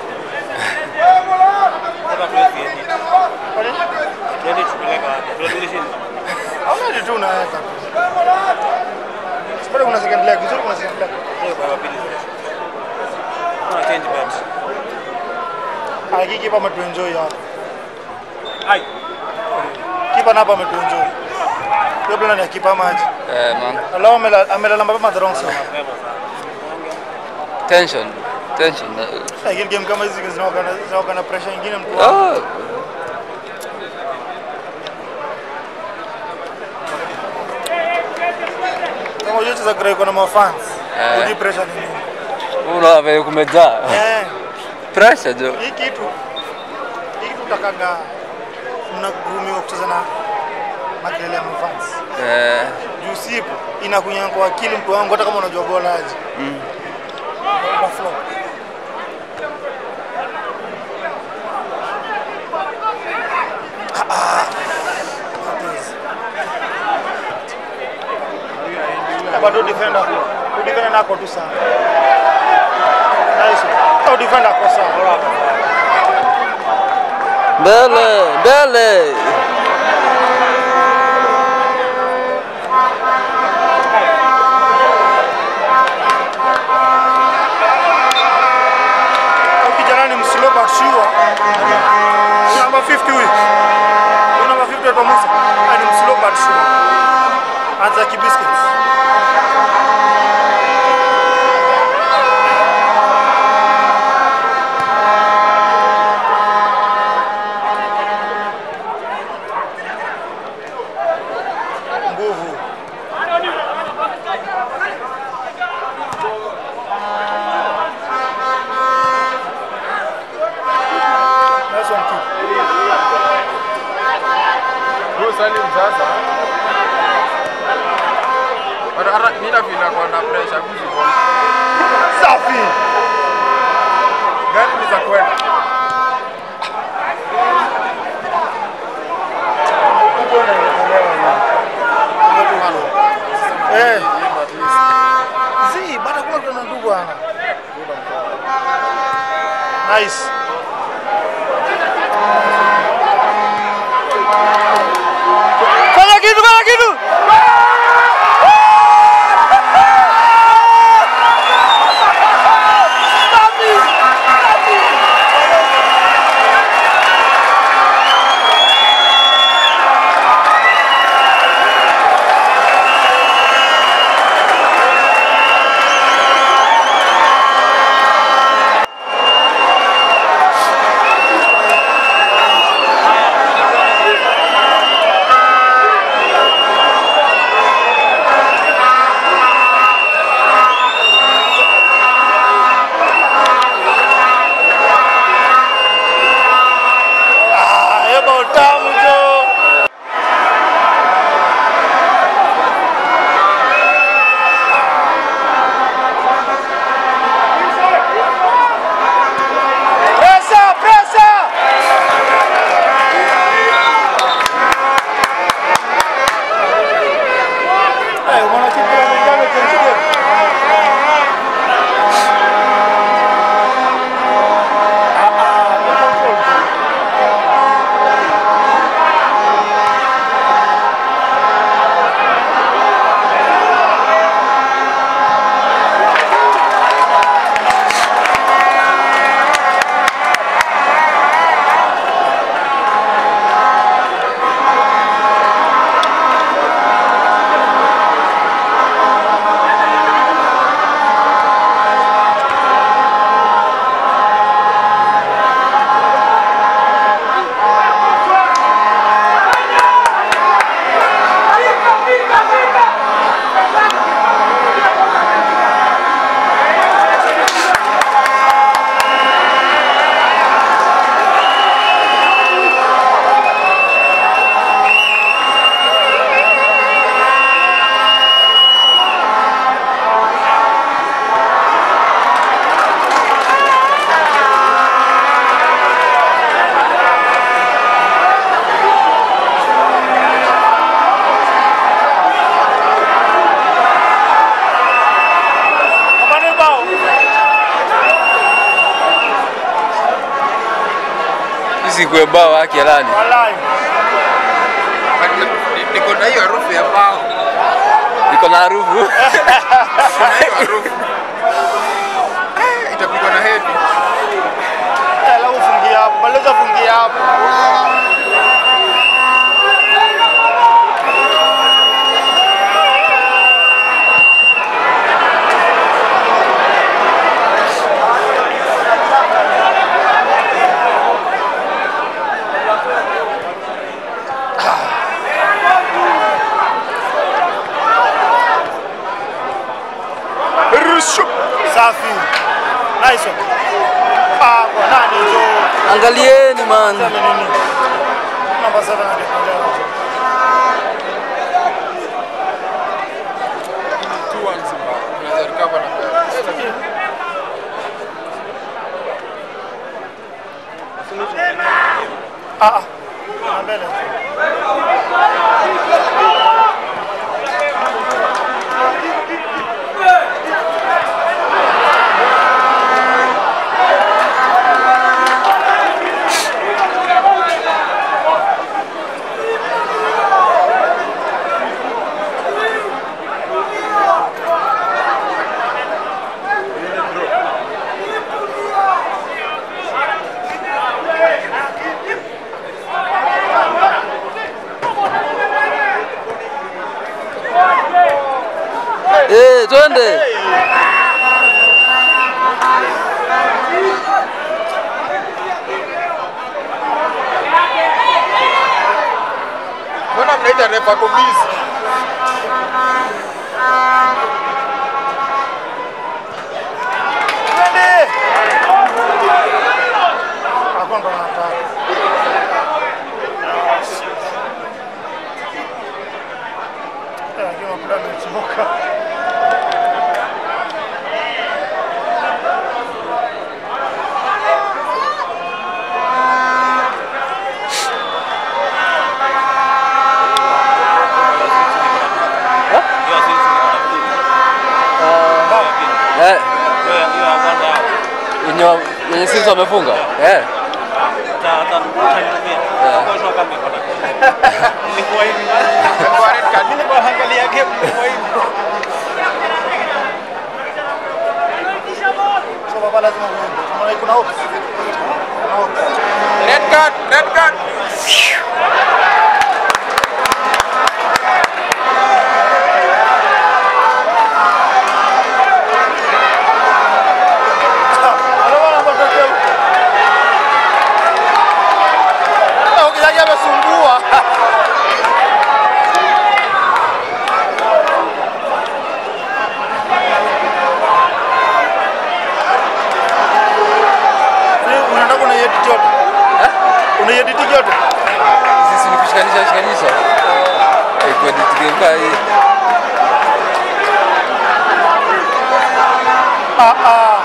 Speaker 3: Hata tuwezi edit.
Speaker 1: Kwa nini?
Speaker 3: Edit tupeleka wapi? Tunarudisha.
Speaker 1: Hauna kitu unaweka. Pale kuna second leg, vizuri kuna second leg.
Speaker 3: Hiyo kwa pili. Kuna change bets.
Speaker 1: Ah, hiki kipa ametuenjoy hapa.
Speaker 3: Ai.
Speaker 1: Kipa na hapa ametuenjoy. Hiyo plan ya kipa maji.
Speaker 4: Eh, man.
Speaker 1: Alao amela- amelala mapema the wrong side.
Speaker 4: Tension. Tension. eh.
Speaker 1: Lakini game kama hizi zinaoga na zinaoga na pressure nyingine mtu wangu.
Speaker 4: Oh.
Speaker 1: Kama unajua cheza Grey kuna mafans.
Speaker 4: Eh.
Speaker 1: Hujui pressure ni nini.
Speaker 4: Unaona vile kumejaa.
Speaker 1: Eh.
Speaker 4: Pressure jo.
Speaker 1: Hii kitu hii kitu utakaga mnagumiwa kucheza na makelele ya mafans.
Speaker 4: Eh.
Speaker 1: Juu sipo inakunyanga kwa akili mtu wangu hata kama unajua bola aje.
Speaker 4: Mm.
Speaker 1: Utaflop. Ah, ah. What is- Eh, bado defender huyu defender nako tu sana nice au defender ako sawa
Speaker 4: Mbele, mbele.
Speaker 1: Au kijana ni mslow but sure number 50 huyu huyu number 50 anaitwa Musa Ah, ni mslow but sure anza kibiscuits nguvu nice one keep
Speaker 2: Bro Salim sasa. Bado hata mimi na feel kwa na pressure kuzi ball.
Speaker 1: safi
Speaker 2: Gani ni za kwenda?
Speaker 1: Huko inaelewa hiyo. eh
Speaker 2: Hii at least.
Speaker 1: zi bado kuna kuna ndugu ana nice fanya kitu fanya kitu Ah, eba utamu jo Pressa, pressa! Eh, mwanakipira mwingine tuendelee. Ah, ah, ni control. Kapande bao.
Speaker 4: Hizi kwe bao wake lani.
Speaker 1: Wallahi.
Speaker 2: But ni- Niko na hiyo harufu ya bao.
Speaker 4: Iko na na harufu.
Speaker 2: Eh, itapigwa na hedi.
Speaker 1: Eh, Alafu fungia hapo, maliza fungia hapo.
Speaker 2: Rushu.
Speaker 1: Safi. Nice one. Ah, kwa nani hizo?
Speaker 4: Angalieni man.
Speaker 1: Sema nini? Namba 7 angekuja.
Speaker 2: Two one Simba. Unaweza recover na mbele.
Speaker 1: Ah, ah. Na mbele.
Speaker 4: Eh, twende.
Speaker 2: Mbona mnaita refa ako busy?
Speaker 1: Twende. Hapo ndo nataka. Eh, lakini mpira umechoka.
Speaker 4: Eh, wenye wa- wenye sisi wamefunga. Eh.
Speaker 2: Kwa red card.
Speaker 1: So baba lazima uende. Unaona kuna out. Kuna out.
Speaker 2: Red card, red card.
Speaker 1: Anaona matokeo. Ah, ukijaji amesumbua. Ni- Unataka unaiedit yote? Unaiedit yote?
Speaker 4: Sisi ni kushikanisha shikanisha. Eh, kwa edit game hii.
Speaker 1: Ah ah.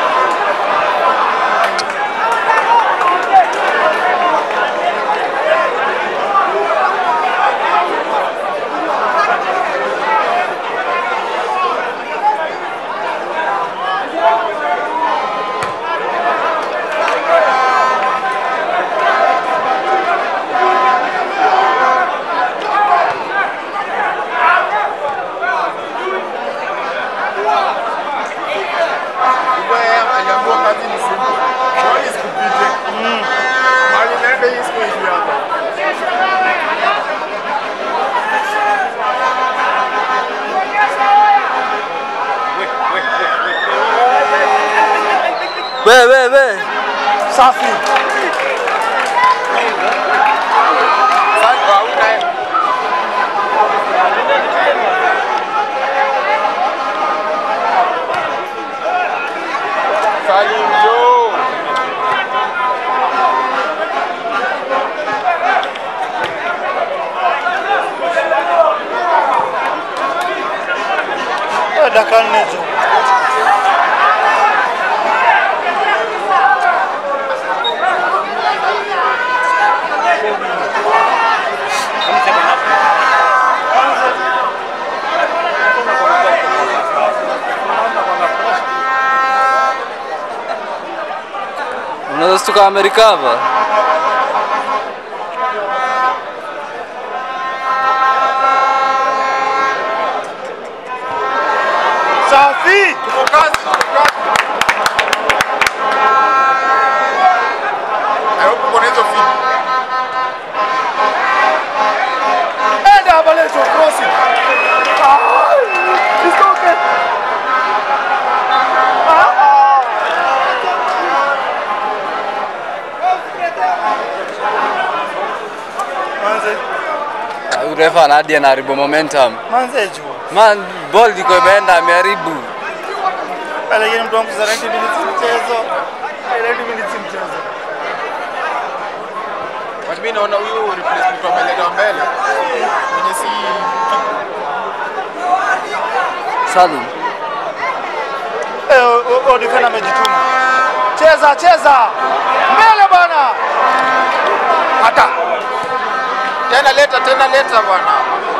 Speaker 2: Kumbe yeye aliambiwa kazi ni simple. Ball is kupite. Mali naenda hii siku hivi hapa.
Speaker 4: We we we.
Speaker 1: Safi.
Speaker 2: Sasa kwa huyu naye. Salim Joe.
Speaker 1: Eh, dakika nne tu.
Speaker 4: Unaweza tuka Amerika hapa. refa na hadi anaharibu momentum.
Speaker 1: Manze juu.
Speaker 4: Man, ball iko imeenda ameharibu.
Speaker 1: Lakini mtu wangu za 90 minutes mchezo. 90 minutes mchezo.
Speaker 2: But mimi naona huyu replacement ameleta mbele. Mwenye si
Speaker 4: Salum.
Speaker 1: Eh, o- o- o defender amejituma. Cheza, cheza. Mbele bwana. Hata.
Speaker 2: tena leta tena leta bwana.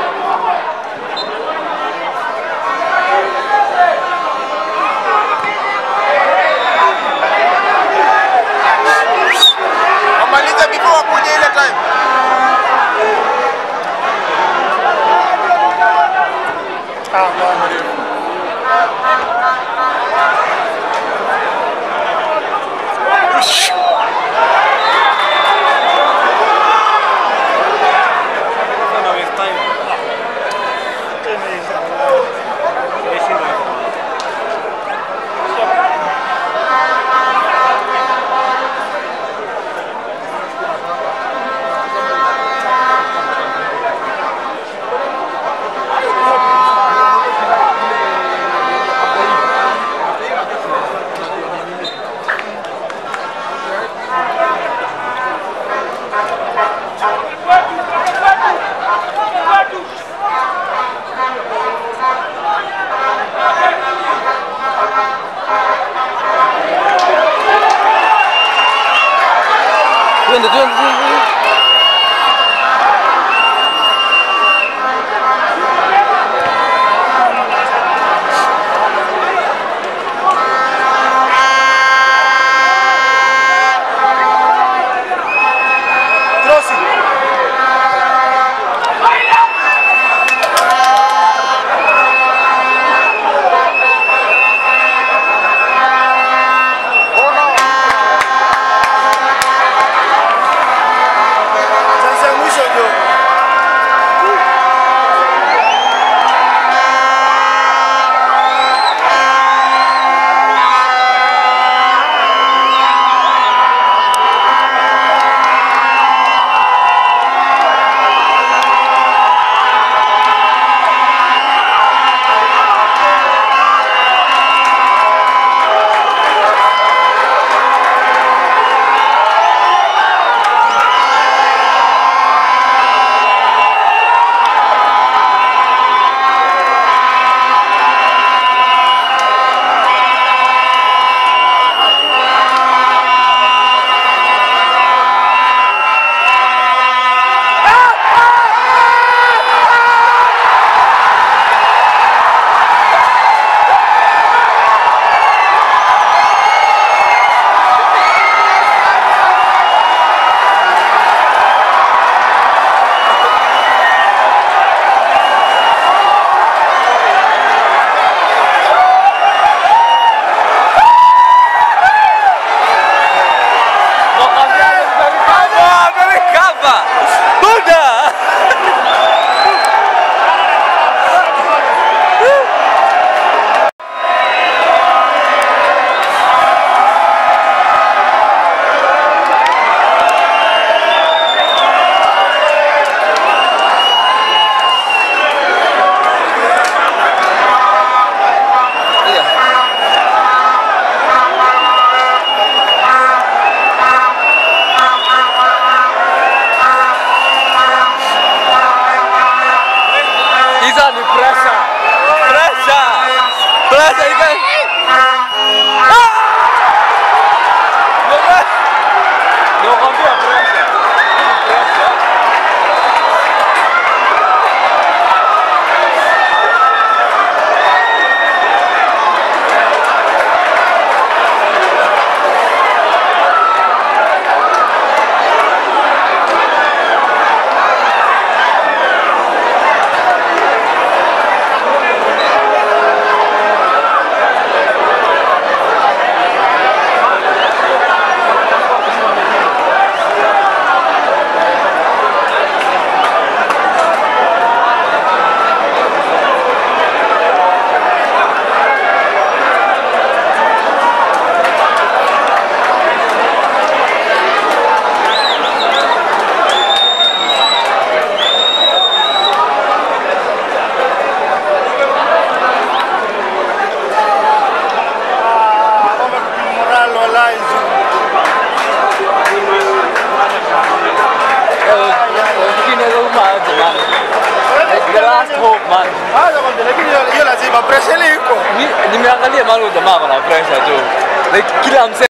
Speaker 2: Wamalize before wakuje ile time.
Speaker 1: Ah, bwana.
Speaker 3: Sana waste time.
Speaker 1: Imeisha.
Speaker 3: Imeshindwa hivyo.
Speaker 4: Twende, twende, twende.
Speaker 1: Crossing.
Speaker 2: Oh no.
Speaker 1: Chance ya mwisho ndio.
Speaker 4: Ah, amekava. Buda. Yeah. Hizo ni pressure. Pressure. Pressure iko. Ah! Ndio- Ndio kwambia pressure. Hii ni pressure.
Speaker 3: jamani.
Speaker 1: Ah, jamani, lakini hiyo- hiyo lazima pressure ile iko.
Speaker 3: Mi- Nimeangalia mahali huyu jamaa ako na pressure tu. Like kila mse